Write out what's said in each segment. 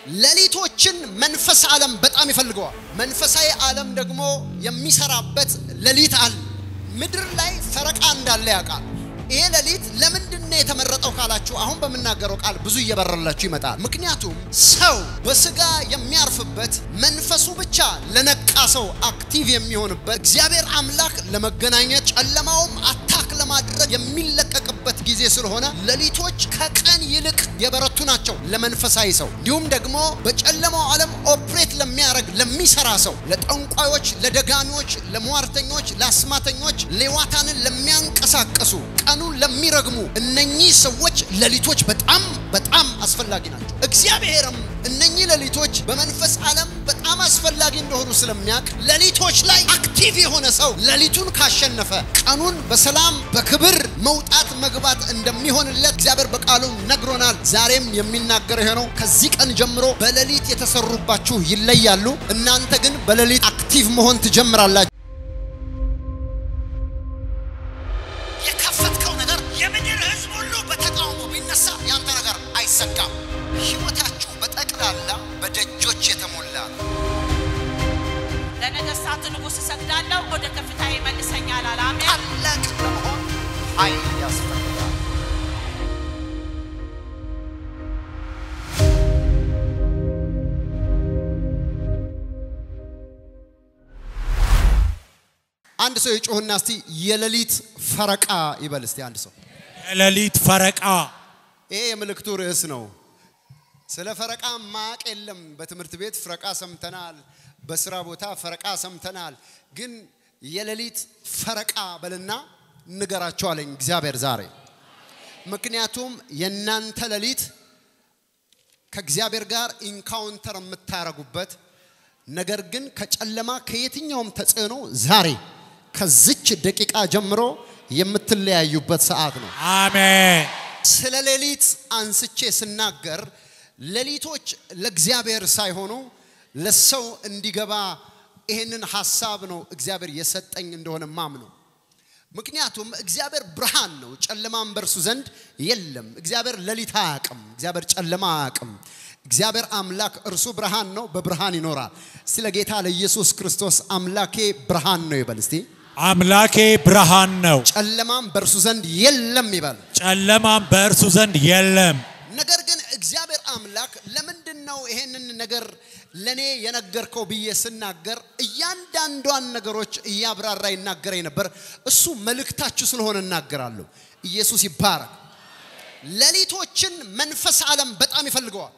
ሌሊቶችን መንፈስ ዓለም በጣም ይፈልገዋል። መንፈሳዊ ዓለም ደግሞ የሚሰራበት ሌሊት አለ። ምድር ላይ ፈረቃ እንዳለ ያውቃል። ይሄ ሌሊት ለምንድን ነው የተመረጠው ካላችሁ አሁን በምናገረው ቃል ብዙ እየበረላችሁ ይመጣል። ምክንያቱም ሰው በስጋ የሚያርፍበት መንፈሱ ብቻ ለነቃ ሰው አክቲቭ የሚሆንበት እግዚአብሔር አምላክ ለመገናኘት ጨለማውም አታክ ለማድረግ የሚለቀቅበት ጊዜ ስለሆነ ሌሊቶች ከቀን ይልቅ የበረቱ ናቸው ለመንፈሳዊ ሰው። እንዲሁም ደግሞ በጨለማው ዓለም ኦፕሬት ለሚያደርግ ለሚሰራ ሰው፣ ለጠንቋዮች፣ ለደጋሚዎች፣ ለሟርተኞች፣ ለአስማተኞች፣ ሌዋታንን ለሚያንቀሳቀሱ ቀኑን ለሚረግሙ እነኚህ ሰዎች ሌሊቶች በጣም በጣም አስፈላጊ ናቸው። እግዚአብሔርም እነኚህ ሌሊቶች በመንፈስ ዓለም በጣም አስፈላጊ እንደሆኑ ስለሚያውቅ ሌሊቶች ላይ አክቲቭ የሆነ ሰው ሌሊቱን ካሸነፈ ቀኑን በሰላም በክብር መውጣት መግባት እንደሚሆንለት እግዚአብሔር በቃሉ ነግሮናል። ዛሬም የሚናገረው ይሄ ነው። ከዚህ ቀን ጀምሮ በሌሊት የተሰሩባችሁ ይለያሉ። እናንተ ግን በሌሊት አክቲቭ መሆን ትጀምራላችሁ። የከፈትከው ነገር የምድር ሕዝብ ሁሉ በተቃውሞ ቢነሳ ያንተ ነገር አይሰጋም። ሕይወታችሁ በጠቅላላ በደጆች የተሞላ ነው። ለነገሥታቱ ንጉሥ እሰግዳለሁ፣ ወደ ከፍታ ይመልሰኛል አለ። አሜን። ታላቅ ለመሆን ኃይል ያስፈልጋል። አንድ ሰው የጮህና እስቲ የሌሊት ፈረቃ ይበል እስቲ አንድ ሰው። የሌሊት ፈረቃ ይሄ የምልክቱ ርዕስ ነው። ስለ ፈረቃ ማቅ የለም። በትምህርት ቤት ፈረቃ ሰምተናል፣ በስራ ቦታ ፈረቃ ሰምተናል። ግን የሌሊት ፈረቃ በልና ንገራቸው አለኝ እግዚአብሔር ዛሬ። ምክንያቱም የእናንተ ሌሊት ከእግዚአብሔር ጋር ኢንካውንተር የምታረጉበት ነገር ግን ከጨለማ ከየትኛውም ተጽዕኖ ዛሬ ከዚች ደቂቃ ጀምሮ የምትለያዩበት ሰዓት ነው። አሜን። ስለ ሌሊት አንስቼ ስናገር ሌሊቶች ለእግዚአብሔር ሳይሆኑ ለሰው እንዲገባ ይህንን ሀሳብ ነው እግዚአብሔር የሰጠኝ እንደሆነ ማምነው። ምክንያቱም እግዚአብሔር ብርሃን ነው፣ ጨለማም በእርሱ ዘንድ የለም። እግዚአብሔር ሌሊት አያውቅም። እግዚአብሔር ጨለማ አያውቅም። እግዚአብሔር አምላክ እርሱ ብርሃን ነው፣ በብርሃን ይኖራል። ስለ ጌታ ለኢየሱስ ክርስቶስ አምላኬ ብርሃን ነው ይበል እስቲ። አምላኬ ብርሃን ነው፣ ጨለማም በእርሱ ዘንድ የለም ይበል። ጨለማም በእርሱ ዘንድ የለም። ነገር ግን እግዚአብሔር አምላክ ለምንድን ነው ይሄንን ነገር ለኔ የነገርከው ብዬ ስናገር እያንዳንዷን ነገሮች እያብራራ ይናገረኝ ነበር። እሱ መልእክታችሁ ስለሆነ እናገራለሁ። ኢየሱስ ይባረክ። ሌሊቶችን መንፈስ ዓለም በጣም ይፈልገዋል።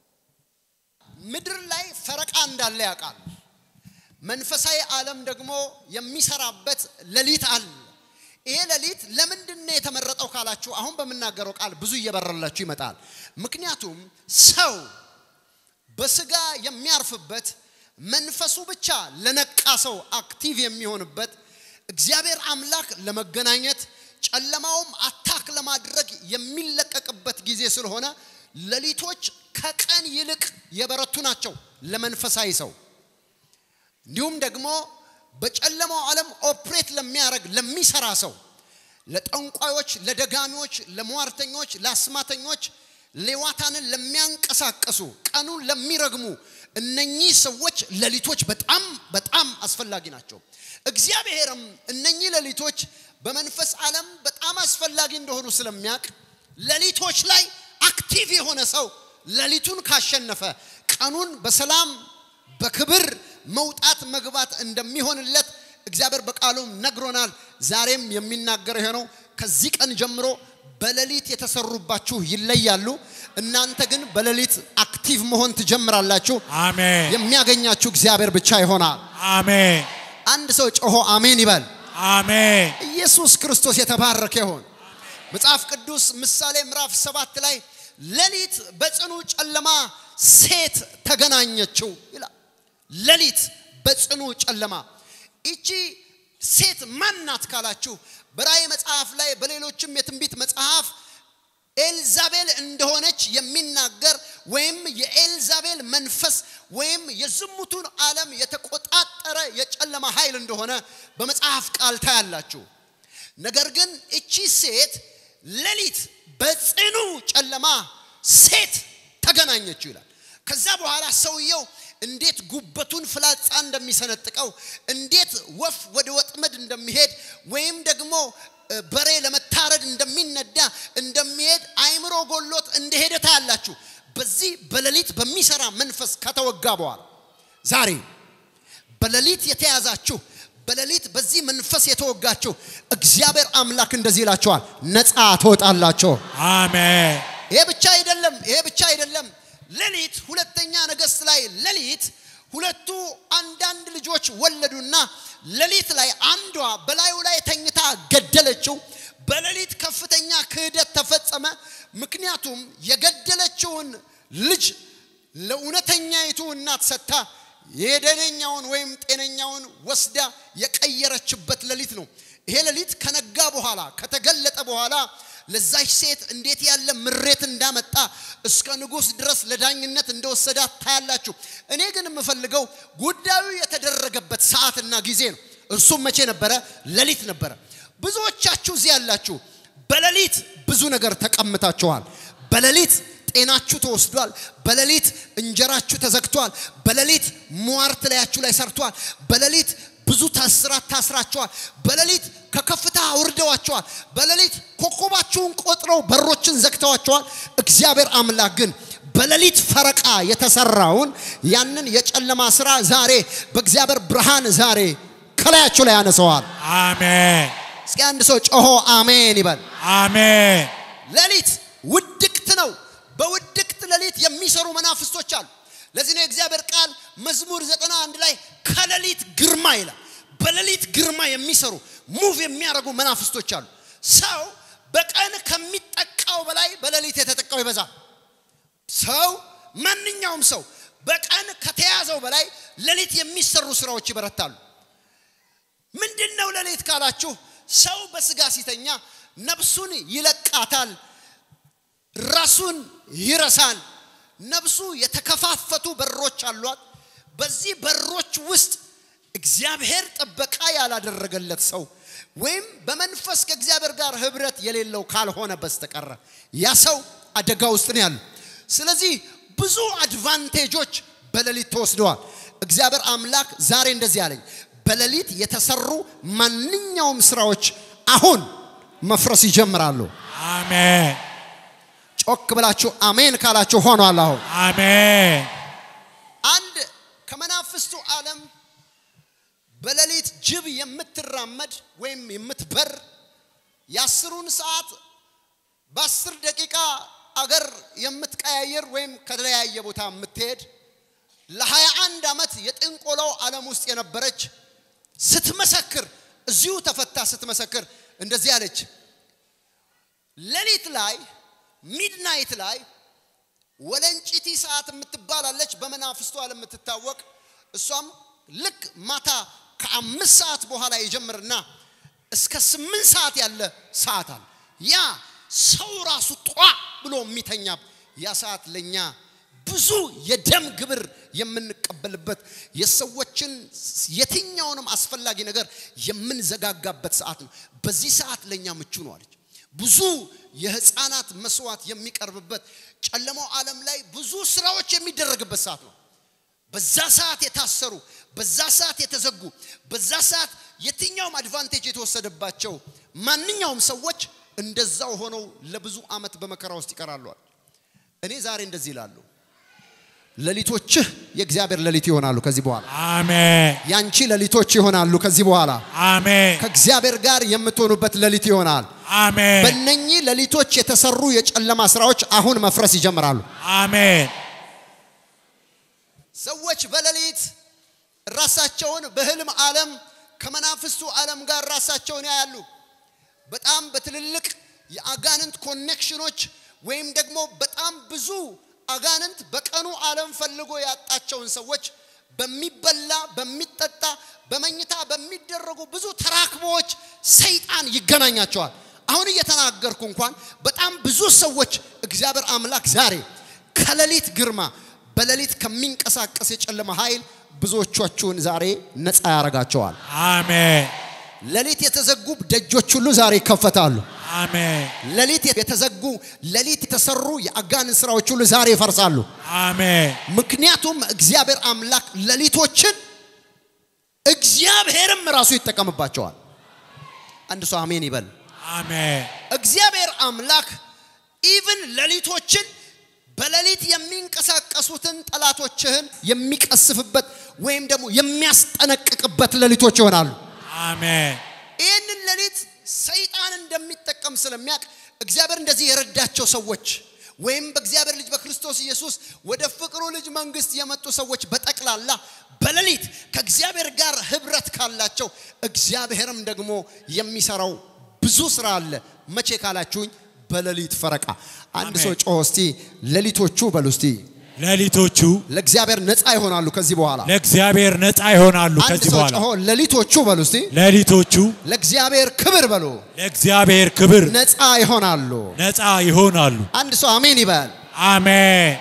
ምድር ላይ ፈረቃ እንዳለ ያውቃል። መንፈሳዊ ዓለም ደግሞ የሚሰራበት ሌሊት አለ። ይሄ ሌሊት ለምንድን ነው የተመረጠው ካላችሁ አሁን በምናገረው ቃል ብዙ እየበረላችሁ ይመጣል። ምክንያቱም ሰው በስጋ የሚያርፍበት መንፈሱ ብቻ ለነቃ ሰው አክቲቭ የሚሆንበት እግዚአብሔር አምላክ ለመገናኘት ጨለማውም አታክ ለማድረግ የሚለቀቅበት ጊዜ ስለሆነ ሌሊቶች ከቀን ይልቅ የበረቱ ናቸው ለመንፈሳዊ ሰው። እንዲሁም ደግሞ በጨለማው ዓለም ኦፕሬት ለሚያደርግ ለሚሰራ ሰው፣ ለጠንቋዮች፣ ለደጋሚዎች፣ ለሟርተኞች፣ ለአስማተኞች፣ ሌዋታንን ለሚያንቀሳቀሱ ቀኑን ለሚረግሙ እነኚህ ሰዎች ሌሊቶች በጣም በጣም አስፈላጊ ናቸው። እግዚአብሔርም እነኚህ ሌሊቶች በመንፈስ ዓለም በጣም አስፈላጊ እንደሆኑ ስለሚያውቅ ሌሊቶች ላይ አክቲቭ የሆነ ሰው ሌሊቱን ካሸነፈ ቀኑን በሰላም በክብር መውጣት መግባት እንደሚሆንለት እግዚአብሔር በቃሉ ነግሮናል። ዛሬም የሚናገረው ይሄ ነው። ከዚህ ቀን ጀምሮ በሌሊት የተሰሩባችሁ ይለያሉ። እናንተ ግን በሌሊት አክቲቭ መሆን ትጀምራላችሁ። አሜን። የሚያገኛችሁ እግዚአብሔር ብቻ ይሆናል። አሜን። አንድ ሰው ጮሆ አሜን ይበል። አሜን። ኢየሱስ ክርስቶስ የተባረከ ይሆን። መጽሐፍ ቅዱስ ምሳሌ ምዕራፍ ሰባት ላይ ሌሊት በጽኑ ጨለማ ሴት ተገናኘችው ይላል። ሌሊት በጽኑ ጨለማ ይቺ ሴት ማን ናት ካላችሁ በራእይ መጽሐፍ ላይ በሌሎችም የትንቢት መጽሐፍ ኤልዛቤል እንደሆነች የሚናገር ወይም የኤልዛቤል መንፈስ ወይም የዝሙቱን ዓለም የተቆጣጠረ የጨለማ ኃይል እንደሆነ በመጽሐፍ ቃል ታያላችሁ። ነገር ግን እቺ ሴት ሌሊት በጽኑ ጨለማ ሴት ተገናኘችው ይላል። ከዛ በኋላ ሰውየው እንዴት ጉበቱን ፍላጻ እንደሚሰነጥቀው እንዴት ወፍ ወደ ወጥመድ እንደሚሄድ ወይም ደግሞ እ፣ በሬ ለመታረድ እንደሚነዳ እንደሚሄድ አይምሮ ጎሎት እንደሄደ ታያላችሁ። በዚህ በሌሊት በሚሰራ መንፈስ ከተወጋ በኋላ ዛሬ በሌሊት የተያዛችሁ በሌሊት በዚህ መንፈስ የተወጋችሁ እግዚአብሔር አምላክ እንደዚህ ይላችኋል፣ ነፃ ትወጣላችሁ። አሜን ይሄ ብቻ አይደለም። ይሄ ብቻ አይደለም። ሌሊት ሁለተኛ ነገሥት ላይ ሌሊት ሁለቱ አንዳንድ ልጆች ወለዱና ሌሊት ላይ አንዷ በላዩ ላይ ተኝታ ገደለችው። በሌሊት ከፍተኛ ክህደት ተፈጸመ። ምክንያቱም የገደለችውን ልጅ ለእውነተኛይቱ እናት ሰጥታ የደነኛውን ወይም ጤነኛውን ወስዳ የቀየረችበት ሌሊት ነው። ይሄ ሌሊት ከነጋ በኋላ ከተገለጠ በኋላ ለዛች ሴት እንዴት ያለ ምሬት እንዳመጣ እስከ ንጉሥ ድረስ ለዳኝነት እንደወሰዳት ታያላችሁ። እኔ ግን የምፈልገው ጉዳዩ የተደረገበት ሰዓትና ጊዜ ነው። እርሱም መቼ ነበረ? ሌሊት ነበረ። ብዙዎቻችሁ እዚህ ያላችሁ በሌሊት ብዙ ነገር ተቀምታችኋል። በሌሊት ጤናችሁ ተወስዷል። በሌሊት እንጀራችሁ ተዘግቷል። በሌሊት ሟርት ላያችሁ ላይ ሰርቷል። በሌሊት ብዙ ታስራት ታስራችኋል። በሌሊት ከከፍታ አውርደዋችኋል። በሌሊት ኮከባችሁን ቆጥረው በሮችን ዘግተዋችኋል። እግዚአብሔር አምላክ ግን በሌሊት ፈረቃ የተሰራውን ያንን የጨለማ ስራ ዛሬ በእግዚአብሔር ብርሃን ዛሬ ከላያችሁ ላይ ያነሰዋል። አሜን እስኪ አንድ ሰው ጮሆ አሜን ይበል። አሜን ሌሊት ውድቅት ነው። በውድቅት ሌሊት የሚሰሩ መናፍስቶች አሉ። ለዚህ ነው የእግዚአብሔር ቃል መዝሙር ዘጠና አንድ ላይ ከሌሊት ግርማ ይላል። በሌሊት ግርማ የሚሰሩ ሙቭ የሚያደርጉ መናፍስቶች አሉ። ሰው በቀን ከሚጠቃው በላይ በሌሊት የተጠቃው ይበዛል። ሰው ማንኛውም ሰው በቀን ከተያዘው በላይ ሌሊት የሚሰሩ ስራዎች ይበረታሉ። ምንድን ነው ሌሊት ካላችሁ፣ ሰው በስጋ ሲተኛ ነፍሱን ይለቃታል፣ ራሱን ይረሳል። ነፍሱ የተከፋፈቱ በሮች አሏት። በዚህ በሮች ውስጥ እግዚአብሔር ጥበቃ ያላደረገለት ሰው ወይም በመንፈስ ከእግዚአብሔር ጋር ህብረት የሌለው ካልሆነ በስተቀረ ያ ሰው አደጋ ውስጥ ነው ያለው። ስለዚህ ብዙ አድቫንቴጆች በሌሊት ተወስደዋል። እግዚአብሔር አምላክ ዛሬ እንደዚህ አለኝ፣ በሌሊት የተሰሩ ማንኛውም ስራዎች አሁን መፍረስ ይጀምራሉ። አሜን ጮክ ብላችሁ አሜን ካላችሁ ሆኗል። አሁን አሜን አንድ ከመናፍስቱ ዓለም በሌሊት ጅብ የምትራመድ ወይም የምትበር የአስሩን ሰዓት በአስር ደቂቃ አገር የምትቀያየር ወይም ከተለያየ ቦታ የምትሄድ ለሀያ አንድ ዓመት የጥንቆላው ዓለም ውስጥ የነበረች ስትመሰክር እዚሁ ተፈታ ስትመሰክር እንደዚህ አለች። ሌሊት ላይ ሚድናይት ላይ ወለንጭቲ ሰዓት የምትባላለች በመናፍስቱ ዓለም የምትታወቅ እሷም ልክ ማታ ከአምስት ሰዓት በኋላ ይጀምርና እስከ ስምንት ሰዓት ያለ ሰዓት አለ። ያ ሰው ራሱ ጧ ብሎ የሚተኛ ያ ሰዓት ለኛ ብዙ የደም ግብር የምንቀበልበት የሰዎችን የትኛውንም አስፈላጊ ነገር የምንዘጋጋበት ሰዓት ነው። በዚህ ሰዓት ለኛ ምቹ ነው አለች። ብዙ የህፃናት መስዋዕት የሚቀርብበት ጨለማው ዓለም ላይ ብዙ ስራዎች የሚደረግበት ሰዓት ነው። በዛ ሰዓት የታሰሩ፣ በዛ ሰዓት የተዘጉ፣ በዛ ሰዓት የትኛውም አድቫንቴጅ የተወሰደባቸው ማንኛውም ሰዎች እንደዛው ሆነው ለብዙ ዓመት በመከራ ውስጥ ይቀራሉ። እኔ ዛሬ እንደዚህ ይላሉ፣ ሌሊቶችህ የእግዚአብሔር ሌሊት ይሆናሉ ከዚህ በኋላ አሜን ያንቺ ሌሊቶች ይሆናሉ ከዚህ በኋላ አሜን ከእግዚአብሔር ጋር የምትሆኑበት ሌሊት ይሆናል። አሜን በእነኚህ ሌሊቶች የተሰሩ የጨለማ ስራዎች አሁን መፍረስ ይጀምራሉ። አሜን ሰዎች በሌሊት ራሳቸውን በህልም ዓለም ከመናፍስቱ ዓለም ጋር ራሳቸውን ያያሉ። በጣም በትልልቅ የአጋንንት ኮኔክሽኖች ወይም ደግሞ በጣም ብዙ አጋንንት በቀኑ ዓለም ፈልጎ ያጣቸውን ሰዎች በሚበላ በሚጠጣ በመኝታ በሚደረጉ ብዙ ተራክቦዎች ሰይጣን ይገናኛቸዋል። አሁን እየተናገርኩ እንኳን በጣም ብዙ ሰዎች እግዚአብሔር አምላክ ዛሬ ከሌሊት ግርማ በሌሊት ከሚንቀሳቀስ የጨለማ ኃይል ብዙዎቻችሁን ዛሬ ነፃ ያደርጋቸዋል። አሜን ሌሊት የተዘጉ ደጆች ሁሉ ዛሬ ይከፈታሉ። አሜን ሌሊት የተዘጉ ሌሊት የተሰሩ የአጋንንት ስራዎች ሁሉ ዛሬ ይፈርሳሉ። አሜን ምክንያቱም እግዚአብሔር አምላክ ሌሊቶችን እግዚአብሔርም ራሱ ይጠቀምባቸዋል። አንድ ሰው አሜን ይበል። አሜን እግዚአብሔር አምላክ ኢቭን ሌሊቶችን በሌሊት የሚንቀሳቀሱትን ጠላቶችህን የሚቀስፍበት ወይም ደግሞ የሚያስጠነቅቅበት ሌሊቶች ይሆናሉ። አሜን ይህንን ሌሊት ሰይጣን እንደሚጠቀም ስለሚያውቅ እግዚአብሔር እንደዚህ የረዳቸው ሰዎች ወይም በእግዚአብሔር ልጅ በክርስቶስ ኢየሱስ ወደ ፍቅሩ ልጅ መንግስት የመጡ ሰዎች በጠቅላላ በሌሊት ከእግዚአብሔር ጋር ህብረት ካላቸው እግዚአብሔርም ደግሞ የሚሰራው ብዙ ስራ አለ። መቼ ካላችሁኝ በሌሊት ፈረቃ። አንድ አሜን። ሰው ጮሆ እስቲ ሌሊቶቹ በሉ እስቲ ሌሊቶቹ ለእግዚአብሔር ነፃ ይሆናሉ ከዚህ በኋላ። ለእግዚአብሔር ነፃ ይሆናሉ አንድ ከዚህ ሰው በኋላ ጮሆ ሌሊቶቹ በሉ እስቲ ሌሊቶቹ ለእግዚአብሔር ክብር በሉ ለእግዚአብሔር ክብር ነፃ ይሆናሉ። ነፃ ይሆናሉ አንድ ሰው አሜን ይበል። አሜን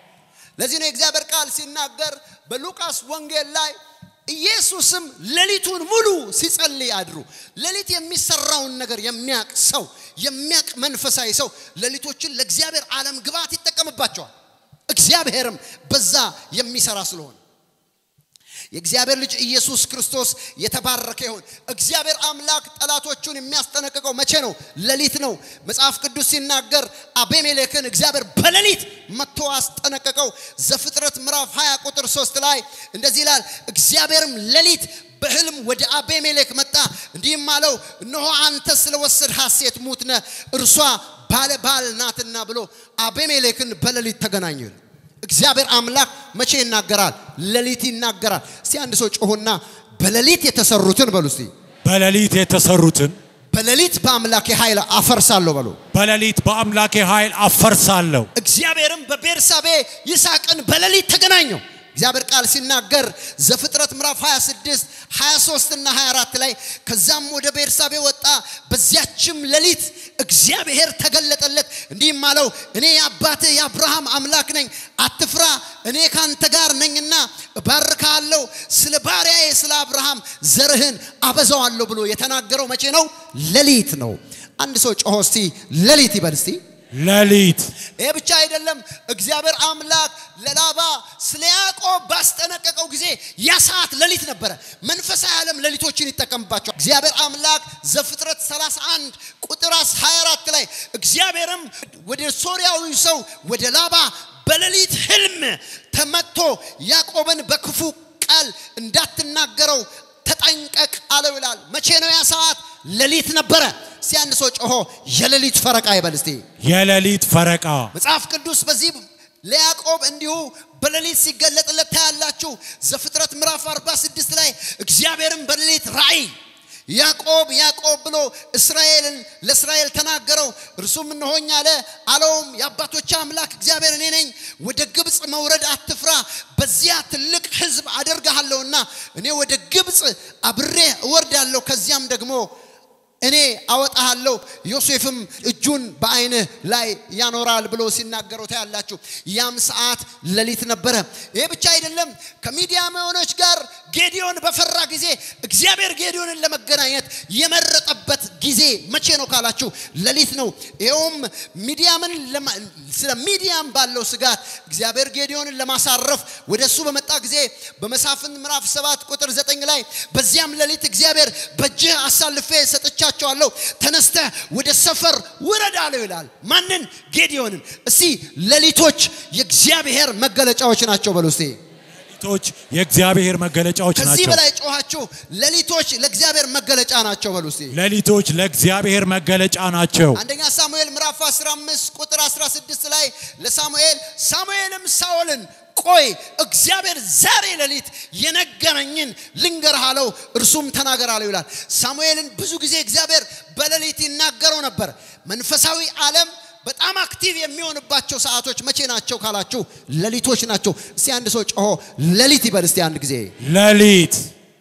ለዚህ ነው የእግዚአብሔር ቃል ሲናገር በሉቃስ ወንጌል ላይ ኢየሱስም ሌሊቱን ሙሉ ሲጸልይ አድሩ። ሌሊት የሚሰራውን ነገር የሚያቅ ሰው የሚያቅ መንፈሳዊ ሰው ሌሊቶችን ለእግዚአብሔር ዓለም ግብዓት ይጠቀምባቸዋል። እግዚአብሔርም በዛ የሚሰራ ስለሆነ የእግዚአብሔር ልጅ ኢየሱስ ክርስቶስ የተባረከ ይሁን። እግዚአብሔር አምላክ ጠላቶቹን የሚያስጠነቅቀው መቼ ነው? ሌሊት ነው። መጽሐፍ ቅዱስ ሲናገር አቤሜሌክን እግዚአብሔር በሌሊት መጥቶ አስጠነቀቀው። ዘፍጥረት ምዕራፍ 20 ቁጥር 3 ላይ እንደዚህ ይላል፣ እግዚአብሔርም ሌሊት በሕልም ወደ አቤሜሌክ መጣ፣ እንዲህም አለው፣ እነሆ አንተ ስለወሰድሃት ሴት ሙት ነህ፣ እርሷ ባለ ባል ናትና ብሎ አቤሜሌክን በሌሊት ተገናኙ ይላል። እግዚአብሔር አምላክ መቼ ይናገራል? ሌሊት ይናገራል። እስቲ አንድ ሰው ጮሆና በሌሊት የተሰሩትን በሉ እስቲ በሌሊት የተሰሩትን በሌሊት በአምላኬ ኃይል አፈርሳለሁ በሉ። በሌሊት በአምላኬ ኃይል አፈርሳለሁ እግዚአብሔርም በቤርሳቤ ይስሐቅን በሌሊት ተገናኘው። እግዚአብሔር ቃል ሲናገር ዘፍጥረት ምዕራፍ 26 23 እና 24 ላይ ከዛም ወደ ቤርሳቤ ወጣ፣ በዚያችም ሌሊት እግዚአብሔር ተገለጠለት፣ እንዲህም አለው እኔ የአባትህ የአብርሃም አምላክ ነኝ፣ አትፍራ፣ እኔ ካንተ ጋር ነኝና እባርካለሁ፣ ስለ ባሪያዬ ስለ አብርሃም ዘርህን አበዛዋለሁ ብሎ የተናገረው መቼ ነው? ሌሊት ነው። አንድ ሰው ጮሆ እስቲ ሌሊት ይበል እስቲ። ሌሊት ይሄ ብቻ አይደለም። እግዚአብሔር አምላክ ለላባ ስለ ያዕቆብ ባስጠነቀቀው ጊዜ ያ ሰዓት ሌሊት ነበረ። መንፈሳዊ ዓለም ሌሊቶችን ይጠቀምባቸዋል። እግዚአብሔር አምላክ ዘፍጥረት 31 ቁጥር 24 ላይ እግዚአብሔርም ወደ ሶርያዊ ሰው ወደ ላባ በሌሊት ህልም ተመጥቶ ያዕቆብን በክፉ ቃል እንዳትናገረው ተጠንቀቅ አለው ይላል። መቼ ነው ያ ሰዓት? ሌሊት ነበረ። እስቲ አንድ ሰው ጮሆ የሌሊት ፈረቃ ይበል እስቲ። የሌሊት ፈረቃ መጽሐፍ ቅዱስ በዚህ ለያዕቆብ እንዲሁ በሌሊት ሲገለጥለት ታያላችሁ። ዘፍጥረት ምዕራፍ 46 ላይ እግዚአብሔርም በሌሊት ራእይ ያዕቆብ ያዕቆብ ብሎ እስራኤልን ለእስራኤል ተናገረው። እርሱም እነሆኝ አለ። አለውም የአባቶች አምላክ እግዚአብሔር እኔ ነኝ። ወደ ግብፅ መውረድ አትፍራ፣ በዚያ ትልቅ ሕዝብ አደርግሃለሁና እኔ ወደ ግብፅ አብሬ እወርዳለሁ፣ ከዚያም ደግሞ እኔ አወጣሃለሁ ዮሴፍም እጁን በዓይንህ ላይ ያኖራል ብሎ ሲናገረው ታያላችሁ። ያም ሰዓት ሌሊት ነበረ። ይሄ ብቻ አይደለም። ከሚዲያማውያኖች ጋር ጌዲዮን በፈራ ጊዜ እግዚአብሔር ጌዲዮንን ለመገናኘት የመረጠበት ጊዜ መቼ ነው ካላችሁ ሌሊት ነው። ይኸውም ሚዲያምን ለማ- ስለ ሚዲያም ባለው ስጋት እግዚአብሔር ጌዲዮንን ለማሳረፍ ወደ እሱ በመጣ ጊዜ በመሳፍንት ምዕራፍ ሰባት ቁጥር ዘጠኝ ላይ በዚያም ሌሊት እግዚአብሔር በእጅህ አሳልፌ ሰጥቻቸዋለሁ፣ ተነስተህ ወደ ሰፈር ውረድ አለው ይላል። ማንን? ጌዲዮንን። እስቲ ሌሊቶች የእግዚአብሔር መገለጫዎች ናቸው በሉ እስቲ። ሌሊቶች የእግዚአብሔር መገለጫዎች ከዚህ ናቸው በላይ ጮኻችሁ ሌሊቶች ለእግዚአብሔር መገለጫ ናቸው በሉ እስቲ። ሌሊቶች ለእግዚአብሔር መገለጫ ናቸው አንደኛ ሳሙኤል ምዕራፍ 15 ቁጥር 16 ላይ ለሳሙኤል ሳሙኤልም ሳኦልን ቆይ እግዚአብሔር ዛሬ ሌሊት የነገረኝን ልንገርህ አለው። እርሱም ተናገር አለው ይላል። ሳሙኤልን ብዙ ጊዜ እግዚአብሔር በሌሊት ይናገረው ነበር። መንፈሳዊ ዓለም በጣም አክቲቭ የሚሆንባቸው ሰዓቶች መቼ ናቸው ካላችሁ ሌሊቶች ናቸው። እስቲ አንድ ሰው ጮሆ ሌሊት ይበል እስቲ አንድ ጊዜ ሌሊት